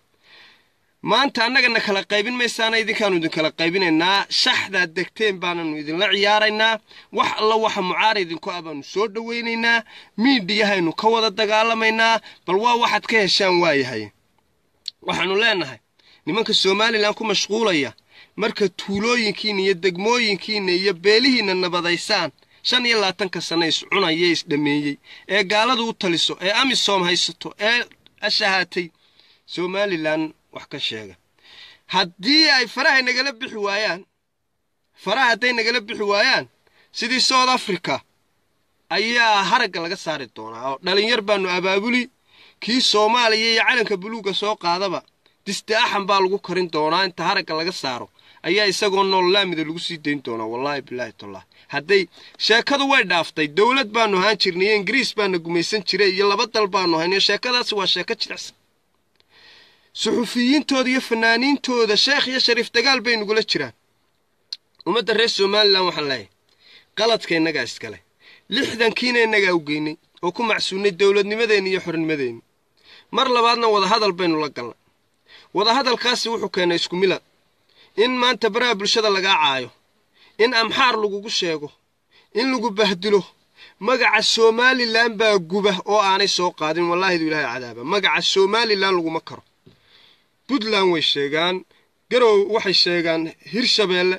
maanta annagana kala qaybin maysaana idinkaanu idinkala qaybinaynaa shaxdaad degteen baananu idinla ciyaaraynaa wax alla waxa mucaara idinku ah baanu soo dhowaynaynaa miidhiyahaynu ka wada dagaalamaynaa bal waa waxaad ka heshaan waayahay waxaanu leenahay nimanka somalilan ku mashquulaya marka tuulooyinkiinna iyo degmooyinkiinna iyo beelihiinna nabadaysaan shan iyo labaatanka sanna iscunaya isdhameeyey ee gaaladu u taliso ee amisom haysato ee ashahaatay somalilan wax ka sheega haddii ay farahay nagala bixi waayaan faraha hadday nagala bixi waayaan sidii south africa ayaa haragga laga saari doonaa oo dhalinyar baanu abaabuli kii soomaaliya iyo calanka buluugga soo qaadaba diste axan baa lagu karin doonaa inta haragga laga saaro ayaa isagoo nool laamida lagu sii dayn doonaa wallaahi bilaahi tallah hadday sheekadu way dhaaftay dowlad baanu ahaan jirnay iyo ingiriis baana gumaysan jiray iyo laba dal baanu haynayo sheekadaasi waa sheeko jilicsan suxufiyiintooda iyo fanaaniintooda sheekh iyo shariif dagaal bay nugula jiraan ummadda reer somalilan waxaan leeyahay qaladka innagaa iskale lixdankiina innagaa u geynay oo ku macsuunnay dowladnimadeenni iyo xornimadeenni mar labaadna wadahadal baynu la galnay wadahadalkaasi wuxuu keenay isku milad in maanta baraha bulshada lagaa caayo in amxaar lagugu sheego in lagu bahdilo magaca somalilan baa guba oo aanay soo qaadin wallaahidu ilaahay cadaaba magaca somalilan laguma karo puntland way sheegaan garow waxay sheegaan hirshabeelle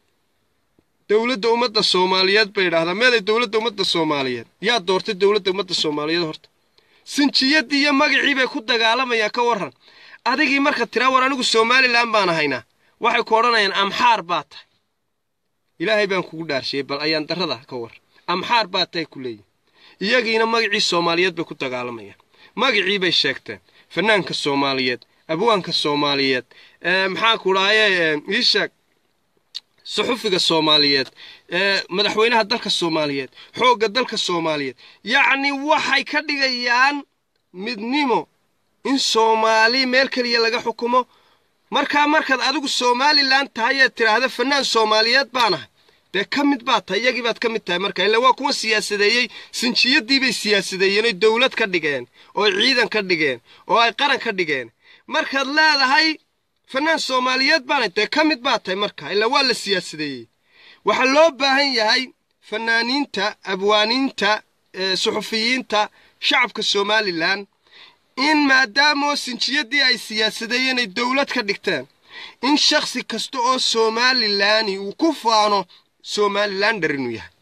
dowladda ummadda soomaaliyeed bay idhahdaa meeday dowladda ummadda soomaaliyeed yaa doortay dowladda ummadda soomaaliyeed horta sinjiyaddii iyo magacii bay ku dagaalamayaan ka warran adigii marka tiraa war anigu somalilan baan ahaynaa waxay ku odhanayaan amxaar baa tahay ilaahay baan kugu dhaarshiyey bal ayaan darrada ka war amxaar baa tahay ku leeyihin iyagiina magacii soomaaliyeed bay ku dagaalamayaan magacii bay sheegteen fanaanka soomaaliyeed abwaanka soomaaliyeed maxaa ku dhaaye ii sheeg suxufiga soomaaliyeed madaxweynaha dalka soomaaliyeed xoogga dalka soomaaliyeed yacni waxay ka dhigayaan midnimo in soomaali meel keliya laga xukumo markaa markaad adigu somalilan tahay eed tidhaahda fanaan soomaaliyeed baanahay dee ka mid baad tahay iyagii baad ka mid tahay marka ila waa kuwa siyaasadeeyey sinjiyadiibay siyaasadeeyeen oy dowlad ka dhigeen oo ay ciidan ka dhigeen oo ay qaran ka dhigeen markaad leedahay fanaan soomaaliyeed baanahay dee ka mid baad tahay marka ilaa waa la siyaasadeeyey waxaa loo baahan yahay fanaaniinta abwaaniinta suxufiyiinta shacabka somalilan in maadaamoo sinjiyadii ay siyaasadeeyeen ay dowlad ka dhigteen in shakhsi kasta oo somalilani uu ku faano somalilander inuu yahay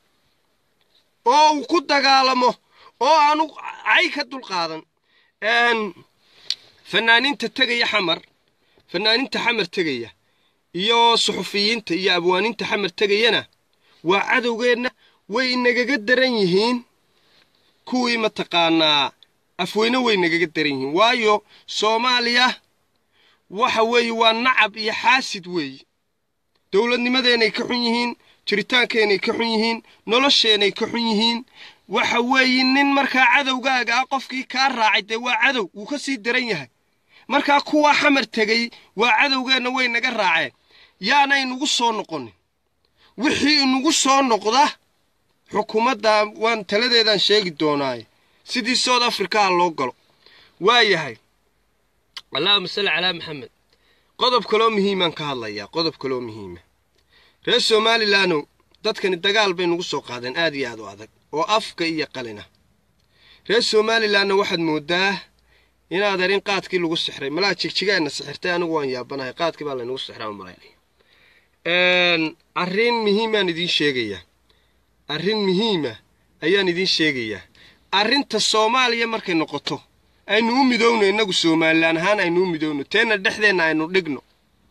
oo uu ku dagaalamo oo aanu cay ka dulqaadan fanaaniinta tegaya xamar fanaaniinta xamar tegaya iyo suxufiyiinta iyo abwaaniinta xamar tegayana waa cadowgeenna way inagaga daran yihiin kuwii mataqaanaa afweyne way nagaga daran yihiin waayo soomaaliya waxa weeye waa nacab iyo xaasid weeye dowladnimadeenay ka xun yihiin jiritaankeenay ka xun yihiin nolosheenay ka xun yihiin waxa weeye nin markaa cadowgaaga ah qofkii kaa raacay dee waa cadow wuu ka sii daran yahay markaa kuwaa xamar tegey waa cadowgeenna way naga raaceen yaana inugu soo noqonin wixii inugu soo noqda xukuumadda waan taladeedaan sheegi doonaaye sidii south africaha loo galo waa yahay allahuma salli calaa maxamed qodob kaloo muhiimaan ka hadlayaa qodob kaloo muhiima reer somalilandow dadkani dagaal bay nugu soo qaadeen aad iyo aad u adag oo afka iyo qalina reer somalilanna waxaad mooddaa inaad arin qaadkii lagu sixray malaa jigjigaana sixirtay anigu waan yaabanahay qaadkii baa laynagu sixraa malaynaya arrin muhiimaan idiin sheegayaa arrin muhiima ayaan idiin sheegayaa arrinta soomaaliya markay noqoto aynu u midowno innagu somalilan ahaan aynu u midowno teenna dhexdeenna aynu dhigno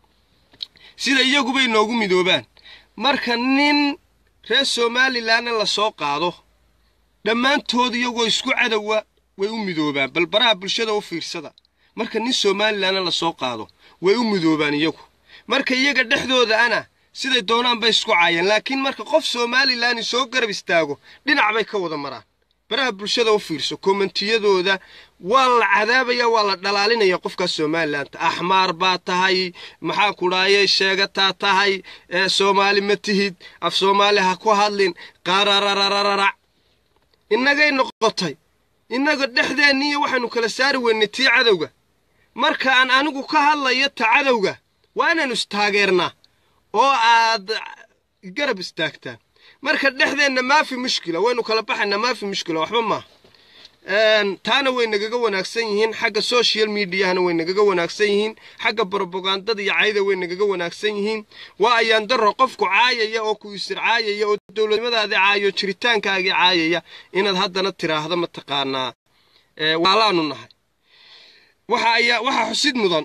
sida iyagubay noogu midoobaan marka nin reer somalilanna la soo qaado dhammaantood iyagoo isku cadowa way u midoobaan bal baraha bulshada u fiirsada marka nin somalilanna la soo qaado way u midoobaan iyagu marka iyaga dhexdooda ana siday doonaan bay isku caayeen laakiin marka qof somalilan soo garab istaago dhinac bay ka wada maraan baraha bulshada u fiirso kommentiyadooda waa la cadaabaya waa la dhalaalinaya qofkaas somalilanka axmaar baa tahay maxaa ku dhaaye sheegataa tahay soomaali ma tihid af soomaali ha ku hadlin qarararararac innagay noqotay innaga dhexdeenniiyo waxaynu kala saari weynay tii cadowga marka aan anigu ka hadlayo ta cadowga waa inaanu istaageernaa oo aad garab istaagtaan marka dhexdeenna maafi mushkila waynu kala baxaynaa maafi mushkila waxba maaha taana way nagaga wanaagsan yihiin xagga social mediahana way nagaga wanaagsan yihiin xagga brobagandada iyo cayda way nagaga wanaagsan yihiin waa ayaan daro qofku caayaya oo ku isir caayaya oo dowladnimadaadii caayo jiritaankaagii caayaya inaad haddana tiraahdo mataqaanaa waalaanu nahay waxa ayaa waxaa xusid mudan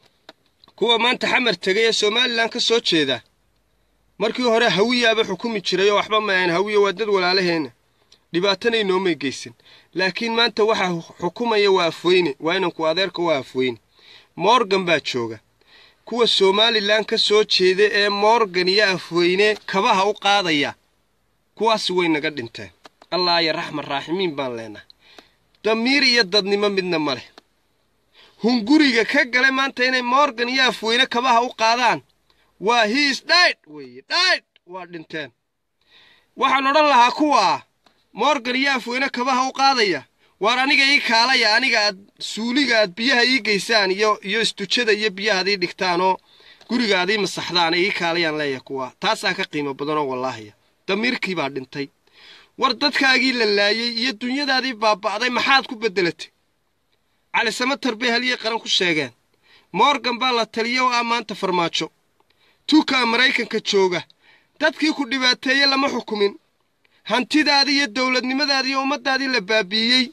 kuwa maanta xamar tegay ee somalilan ka soo jeeda markii hore hawiyaaba xukumi jiray oo waxba maahan hawiya waa dad walaalaheenna dhibaatana inoomay geysan laakiin maanta waxaa xukumaya waa afweyne waa inanku adeerka waa afweyne morgan baa jooga kuwa somalilan ka soo jeeda ee morgan iyo afweyne kabaha u qaadaya kuwaasi way naga dhinteen allah ya raxman raaximiin baan leenahay damiir iyo dadnimo midna ma leh hunguriga ka gale maanta inay morgan iyo afweyne kabaha u qaadaan waa hiis dhaydh weeye dhaydh waa dhinteen waxaan odhan lahaa kuwaa morgan iyo afweyne kabaha u qaadaya waar aniga ii kaalaya aniga aad suuliga aad biyaha ii geysaan iyo iyo istujada iyo biyaha ad ii dhigtaan oo guriga aad ii masaxdaan ii kaalayaan leeyahay kuwaa taasaa ka qiimo badanoo wallaahiya damiirkii baa dhintay war dadkaagii la laayey iyo dunyadaadii baaba'day maxaad ku beddelatay cali samatar bay halyey qaran ku sheegeen morgan baa la taliya oo ah maanta farmaajo tuukaa maraykanka jooga dadkii ku dhibaateeye lama xukumin hantidaadii iyo dowladnimadaadii iyo ummaddaadii la baabi'iyey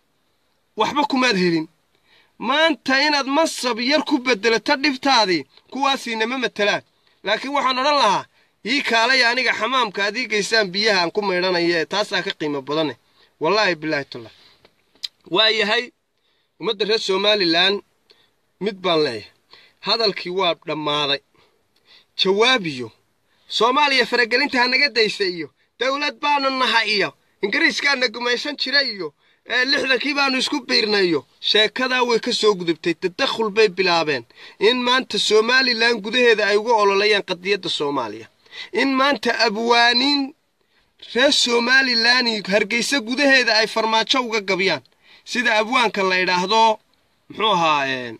waxba kumaad helin maanta inaad mansab yar ku beddelato dhibtaadii kuwaasiinama matelaan laakiin waxaan odhan lahaa ii kaalaya aniga xamaamka aad ii geysaan biyaha aan ku maydhanaya ee taasaa ka qiimo badane wallaahi bilaahi tullah waa yahay ummadda reer somalilan mid baan leeyahay hadalkii waa dhammaaday jawaabiyo soomaaliya faragelinta hanaga daysa iyo dowlad baanu naha iyo ingiriiskaana gumaysan jira iyo lixdankii baanu isku biirnay iyo sheekadaa way ka soo gudubtay tadakhul bay bilaabeen in maanta somalilan gudaheeda ay uga ololayaan qadiyadda soomaaliya in maanta abwaaniin reer somalilan hargeysa gudaheeda ay farmaajo uga gabyaan sida abwaanka la idhaahdo muxuu ahaa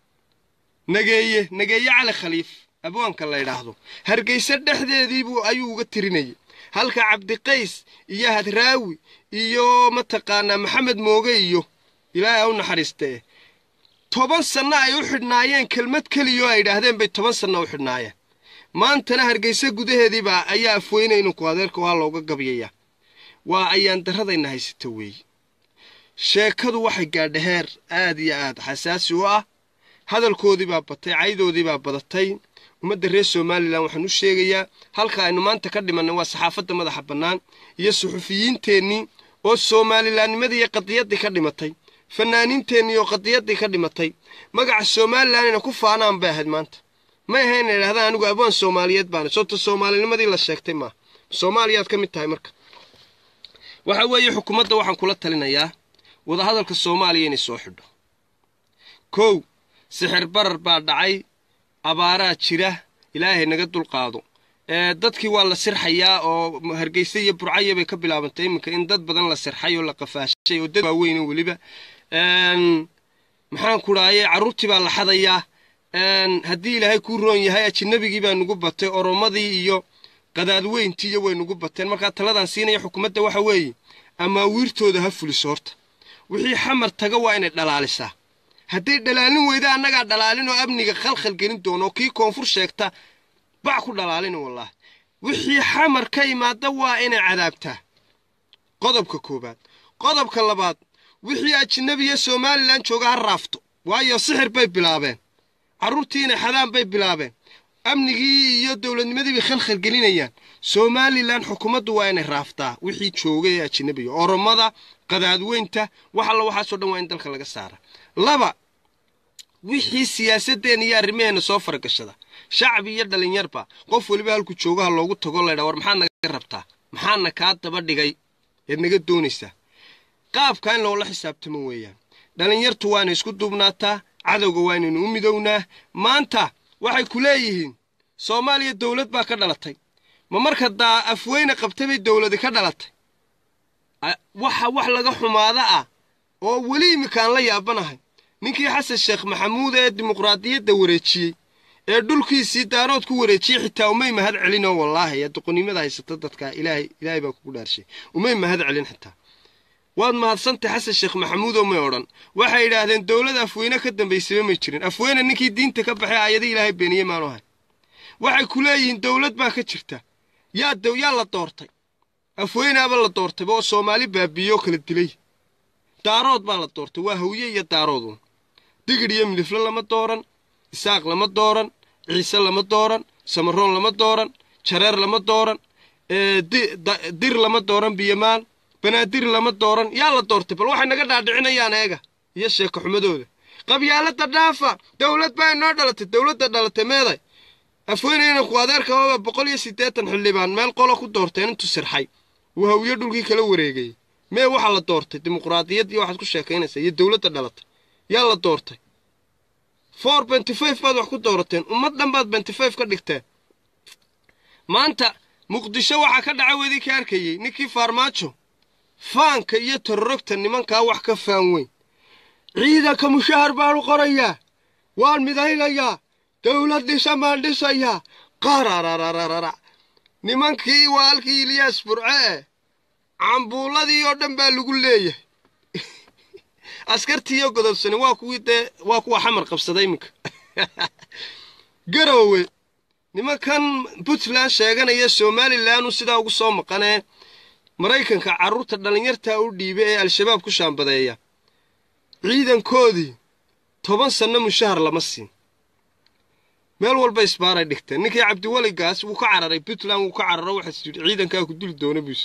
nageeye nageeye cali khaliif abwaanka la idhaahdo hargeysa dhexdeediibuu ayuu uga tirinayay halka cabdiqays iyo hadraawi iyo mataqaanaa maxamed mooge iyo ilaahay ha u naxariistee toban sanno ay u xidhnaayeen kelmad keliya oo ay idhaahdeen bay toban sanno u xidhnaayeen maantana hargeysa gudaheediibaa ayaa afweynay inunku adeerka waa looga gabyayaa waa ayaan darradayna haysata weeye sheekadu waxay gaadha heer aad iyo aad xasaasi u ah hadalkoodii baa batay caydoodii baa badatay ummadda reer somalilan waxaan u sheegayaa halka aynu maanta ka dhimannay waa saxaafadda madaxa bannaan iyo suxufiyiinteennii oo soomalilaannimadii iyo qadiyaddii ka dhimatay fanaaniinteenni oo qadiyaddii ka dhimatay magaca somalilan inay ku faanaan bay ahayd maanta may ahayn inay idhahdaan anigu abwaan soomaaliyeed baana soobta soomaalinimadii la sheegtay maaha soomaaliyaad ka mid tahay marka waxa weeye xukuumadda waxaan kula talinayaa wadahadalka soomaaliya inay soo xidho kow sixir barar baa dhacay abaaraa jira ilaahay naga dulqaado ee dadkii waa la sirxayaa oo hargeysa iyo burcaya bay ka bilaabantay iminka in dad badan la sirxay oo la qafaashay oo dad waaweyn weliba maxaan ku dhahayay carruurtii baa la xadayaa haddii ilaahay kuu roon yahay ajinabigii baa nugu batay oromadii iyo qadaadweyntii iyo way nugu bateen markaa taladan siinaya xukuumadda waxa weeye amaawiirtooda ha fuliso horta wixii xamar taga waa inay dhalaalisaa hadday dhalaalin weyda annagaa dhalaalin oo amniga khalkhal gelin doono oo kii koonfur sheegta bac ku dhalaalina wallaahi wixii xamar ka imaada waa inay cadaabtaa qodobka koowaad qodobka labaad wixii ajinabiya somalilan jooga ha raafto waayo sixir bay bilaabeen carruurtii inay xadaan bay bilaabeen amnigii iyo dowladnimadii bay khalkhal gelinayaan somalilan xukuumaddu waa inay raaftaa wixii jooga ee ajinabiga oromada qadaadweynta wax alla waxaasoo dhan waa in dalka laga saara laba wixii siyaasadeen iyo arrimaheena soo faragashada shacbi iyo dhalinyarba qof weliba halku joogaha loogu tago laydhaa war maxaad naga rabtaa maxaadna kaa daba dhigay eed naga doonaysaa qaabka in loola xisaabtamo weeyaan dhalinyartu waana isku duubnaataa cadowga waa inaynu u midownaa maanta waxay ku leeyihiin soomaaliya dowlad baa ka dhalatay ma marka daa afweyne qabtay bay dowladi ka dhalatay waxa wax laga xumaada ah oo weli iminkaan la yaabanahay ninkii xasan sheekh maxamuud ee dimuqraadiyadda wareejiyey ee dhulkiisii daarood ku wareejiyey xitaa umay mahad celin oo wallaahi ee doqonnimada haysata dadka ilaahay ilaahay baa kugu dhaarshay umay mahad celin xitaa waad mahadsantay xasan sheekh maxamuud oo may odhan waxay yidhaahdeen dowlad afweyne ka dambaysaba may jirin afweyne ninkii diinta ka baxay aayadii ilaahay beeniyey maanu ahay waxay ku leeyihiin dowlad baa ka jirta yaa yaa la doortay afweynaaba la doortayba oo soomaali baabiiye oo kala dilay daarood baa la doortay waa hawye iyo daaroodun digidh iyo midifle lama dooran isaaq lama dooran ciise lama dooran samaroon lama dooran jareer lama dooran dir lama dooran biyomaan banaadir lama dooran yaa la doortay bal waxay naga dhaadhicinayaan eega iyo sheeko xumadooda qabyaalada dhaafa dowlad baa inoo dhalatay dowladda dhalatay meeday afweynayna ku adeerkababa boqol iyo siddeetan xildhibaan meel qolo ku doorteen intuu sirxay uu hawiye dhulkii kala wareegayay mee waxaa la doortay dimuqraadiyad iyo waxaad ku sheekaynaysaa iyo dowladda dhalatay yaa la doortay four benty five baad wax ku doorateen ummad dhan baad benty five ka dhigteen maanta muqdisho waxaa ka dhaca wedii ka arkayey ninkii faarmaajo faanka iyo tororogta nimankaa wax ka faan weyn ciidanka mushahar baanu qorayaa waan midaynayaa dowlad dhisa maan dhisayaa qarararararara nimankii waa halkii ilyaas burce eh cambuuladii oo dhan baa lagu leeyahay askartiiyo godobsani waa kuwii dee waa kuwa xamar qabsaday iminka garowe nimankan puntland sheeganaya somalilanuu sidaa ugu soo maqanee maraykanka carruurta dhallinyartaa u dhiiba ee al-shabaab ku shaambadeeya ciidankoodii toban sanno mushahar lama siin meel walba isbaaray dhigteen ninkii cabdiweligaas wuu ka cararay puntland wuu ka cararo waxaas yidhi ciidankaa ku duli doona buus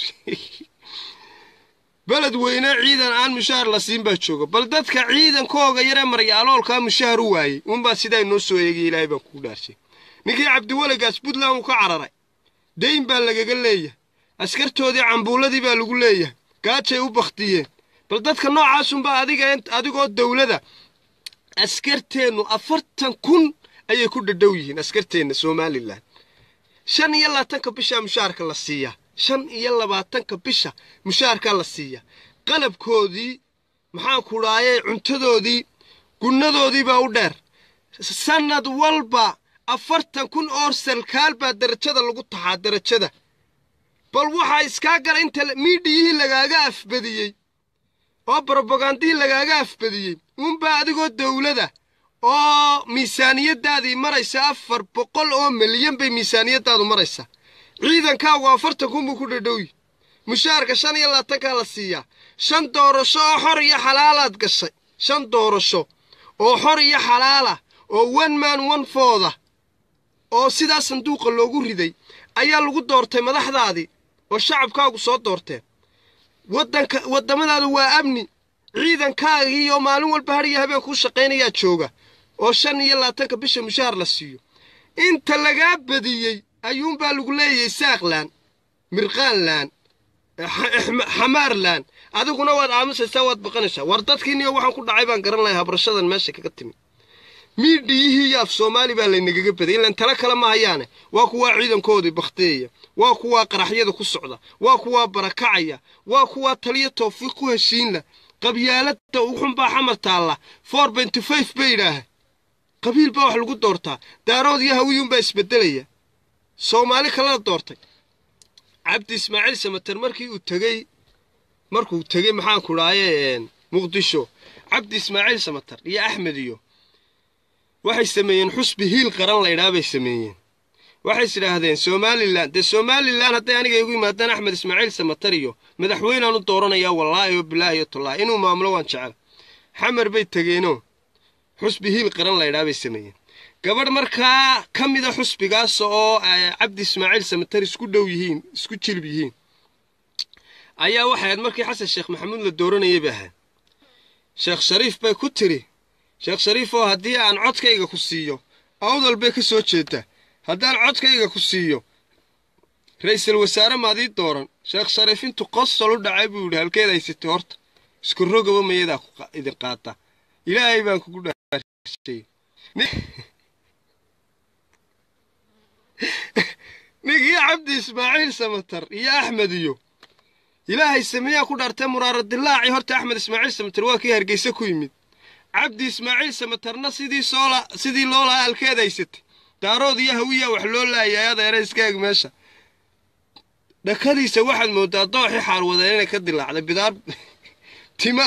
beled weyne ciidan aan mushahar la siin baa jooga bal dadka ciidankooga yaree maryaaloolkaa mushahar u waayey uunbaa sidaa noo soo eegay ilaahay baan kugu dhaarshay ninkii cabdiweligaas puntland wuu ka cararay dayn baa lagaga leeyahay askartoodii cambuuladii baa lagu leeyahay gaajay u bakhtiyeen bal dadka noocaasunbaa adiga adigoo dowlada askarteennu afartan kun ayay ku dhadhow yihiin askarteenna somalilan shan iyo labaatanka bishaa mushaharka la siiyaa shan iyo labaatanka bisha mushaharkaa la siiyaa qalabkoodii maxaan ku dhaayay cuntadoodii gunnadoodii baa u dheer sannad walba afartan kun oo sarkaal baa darajada lagu taxaa darajada bal waxaa iskaa gara inta miidhiyihii lagaaga afbadiyey oo brobagandihii lagaaga afbadiyey uunbaa adigoo dowlada oo miisaaniyaddaadii maraysa afar boqol oo milyan bay miisaaniyaddaadu maraysaa ciidankaagu afartan kun buu ku dhadhowyi mushaharka shan iyo labaatankaa la siiyaa shan doorasho oo xor iyo xalaalaad gashay shan doorasho oo xor iyo xalaala oo one man one fooda oo sidaa sanduuqa loogu riday ayaa lagu doortay madaxdaadii oo shacabkaagu soo doorteen waddanka waddamadaadu waa amni ciidankaagii oo maalin walba har iyo habeen kuu shaqaynayaa jooga oo shan iyo labaatanka bisha mushaar la siiyo inta lagaa badiyey ayuunbaa lagu leeyahay saaqlaan mirqaanlaan xamaarlaan adiguna waad aamusaysaa waad baqanaysaa war dadkiiniyo waxaan ku dhacay baan garan lahay habrashadan meesha kaga timi miidhiyihii iyo af soomaali baa laynagaga baday ilan tala kale ma hayaane waa kuwaa ciidankoodii bakhtiyeya waa kuwaa qaraxyada ku socda waa kuwaa barakacaya waa kuwaa taliyo tawfiiq ku heshiinla qabyaalada uxunbaa xamar taalla four benty five bay yidhaaha qabiil baa wax lagu doortaa daarood iyo hawiyuunbaa isbedelaya soomaali kalena doortay cabdi ismaaciil samater markii uu tegey markuu tegey maxaanku dhaaye muqdisho cabdi ismaaciil samater iyo axmed iyo waxay sameeyeen xusbi hiil qaran laydhaa bay sameeyeen waxay is idhaahdeen somalilan dee somalilan hadday aniga igu yimaadaan axmed ismaaciil samater iyo madaxweynaan u dooranayaa wallaahi oo bilaahi oo tallaahi inuu maamulo waan jecel xamar bay tegeenoo xusbi hiil qaran laydhaa bay sameeyeen gabadh markaa ka mida xusbigaas oo cabdi ismaaciil samater isku dhow yihiin isku jilib yihiin ayaa waxay ahayd markii xasan sheekh maxamuud la dooranayay bay ahayd sheekh shariif bay ku tiri sheekh shariif oo haddii aan codkayga ku siiyo awdal bay ka soo jeedaa haddaan codkayga ku siiyo ra'iisul wasaare maadii dooran sheekh shariif intuu qosol u dhacay buu yidhi halkeed haysatay horta isku rogaba mayadaa idin qaata ilaahay baan kugu dhaarshay ninkii cabdi ismaaciil samater iyo axmed iyo ilaahay sameeyaa ku dhaartay muraaradilaaci horta axmed ismaaciil samater waa kii hargeysa ku yimid cabdi ismaaciil samaterna sidii soola sidii loo lahaa halkeed haysatay daarood iyo hawiyaa wax loo laayay adeera iskaag meesha dhakadiisa waxaad moodaa dooxii xaarwadeen inay ka dilaacday bidaar tima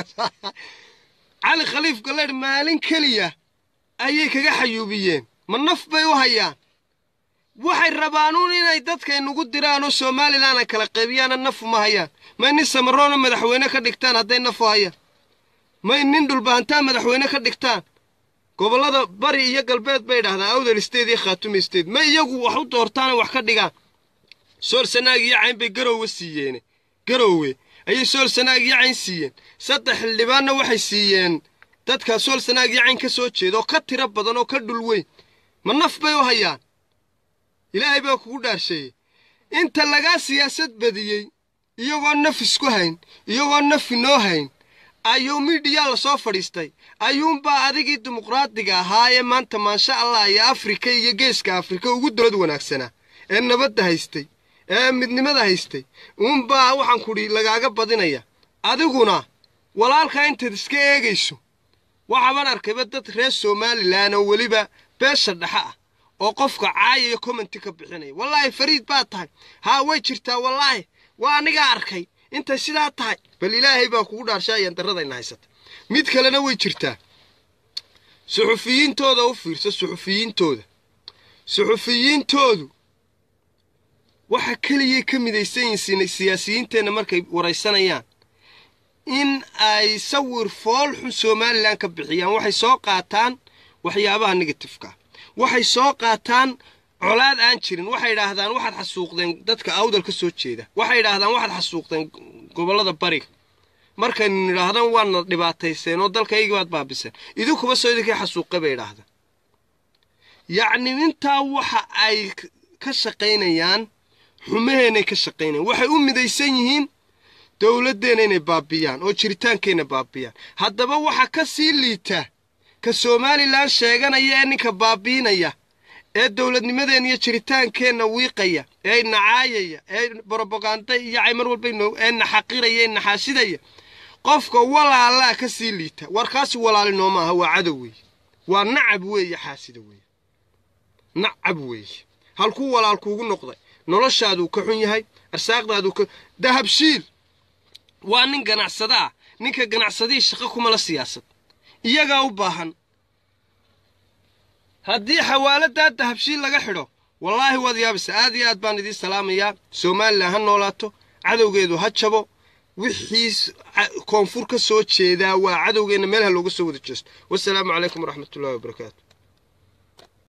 cali khaliif galeedh maalin keliya ayay kaga xayuubiyeen ma naf bay u hayaan waxay rabaanuun inay dadka inugu diraan oo somalilan ay kala qaybiyaana nafu ma hayaan may nin samaroona madaxweyne ka dhigtaan hadday nafu hayaan may nin dhulbahantaa madaxweyne ka dhigtaan gobollada bari iyo galbeed bay idhahdaan awdal state iyo khaatume state may iyagu wax u doortaana wax ka dhigaan sool sanaag iyo cayn bay garoowe siiyeene garoowe ayay sool sanaag iyo cayn siiyeen saddex xildhibaanna waxay siiyeen dadka sool sanaag iyo cayn ka soo jeeda oo ka tiro badan oo ka dhul weyn ma naf bay u hayaan ilaahay baa kugu dhaarsheeyey inta lagaa siyaasad badiyey iyagoo naf isku hayn iyagoo naf inoo hayn ayuu midhiyaa la soo fadhiistay ayuunbaa adigii dimuqraadiga ahaa ee maanta maasha allah iyo afrika iyo geeska afrika ugu dowlad wanaagsanaa ee nabadda haystay ee midnimada haystay uunbaa waxaan kudhi lagaaga badinaya adiguna walaalkaa intaad iska eegayso waxaabaan arkayba dad reer somalilan oo weliba beesha dhexe ah oo qofka caaya iyo commenti ka bixinaya wallaahi fariid baa tahay haa way jirtaa wallaahi waa anigaa arkay intay sidaa tahay bal ilaahay baa kugu dhaarshaayaan darradayna haysata mid kalena way jirtaa suxufiyiintooda u fiirso suxufiyiintooda suxufiyiintoodu waxa keliyay ka midaysan yihiin siyaasiyiinteenna markay waraysanayaan in ay sawir fool xun somalilan ka bixiyaan waxay soo qaataan waxyaabaha negatifeka waxay soo qaataan colaad aan jirin waxay idhaahdaan waxaad xasuuqdeen dadka awdal ka soo jeeda waxay idhaahdaan waxaad xasuuqdeen gobollada bariga markaynu nidhaahdaan waadna dhibaatayseen oo dalkaygii baad baabiseen idinkuba soo idinkii xasuuqay bay idhaahdaan yacni intaa waxa ay ka shaqaynayaan xumaheenay ka shaqaynayaan waxay u midaysan yihiin dowladdeenna inay baabiyaan oo jiritaankeenna baabiyaan haddaba waxa ka sii liita ka somalilan sheeganaya ee ninka baabiinaya ee dowladnimadeenna iyo jiritaankeenna wiiqaya ee nacaayaya ee brobaganda iyo caymar walba ee naxaqiraya ee naxaasidaya qofka walaalaa ka sii liita warkaasi walaali nooma aha waa cadow weeye waa nacab weeye xaasida weeye nacab weeye halkuu walaal kuugu noqday noloshaaduu ka xun yahay arsaaqdaaduu ka dahabshiil waa nin ganacsada ah ninka ganacsadihii shaqo kuma la siyaasad iyagaa u baahan haddii xawaaladdaa dahabshiil laga xidho wallaahi waad yaabaysa aad iyo aad baan idiin salaamayaa somalilan ha noolaato cadowgeedu ha jabo wixii koonfur ka soo jeedaa waa cadowgeenna meelaha looga soo wada jeesto wasalaamu calaykum waraxmatullahi wabarakaatu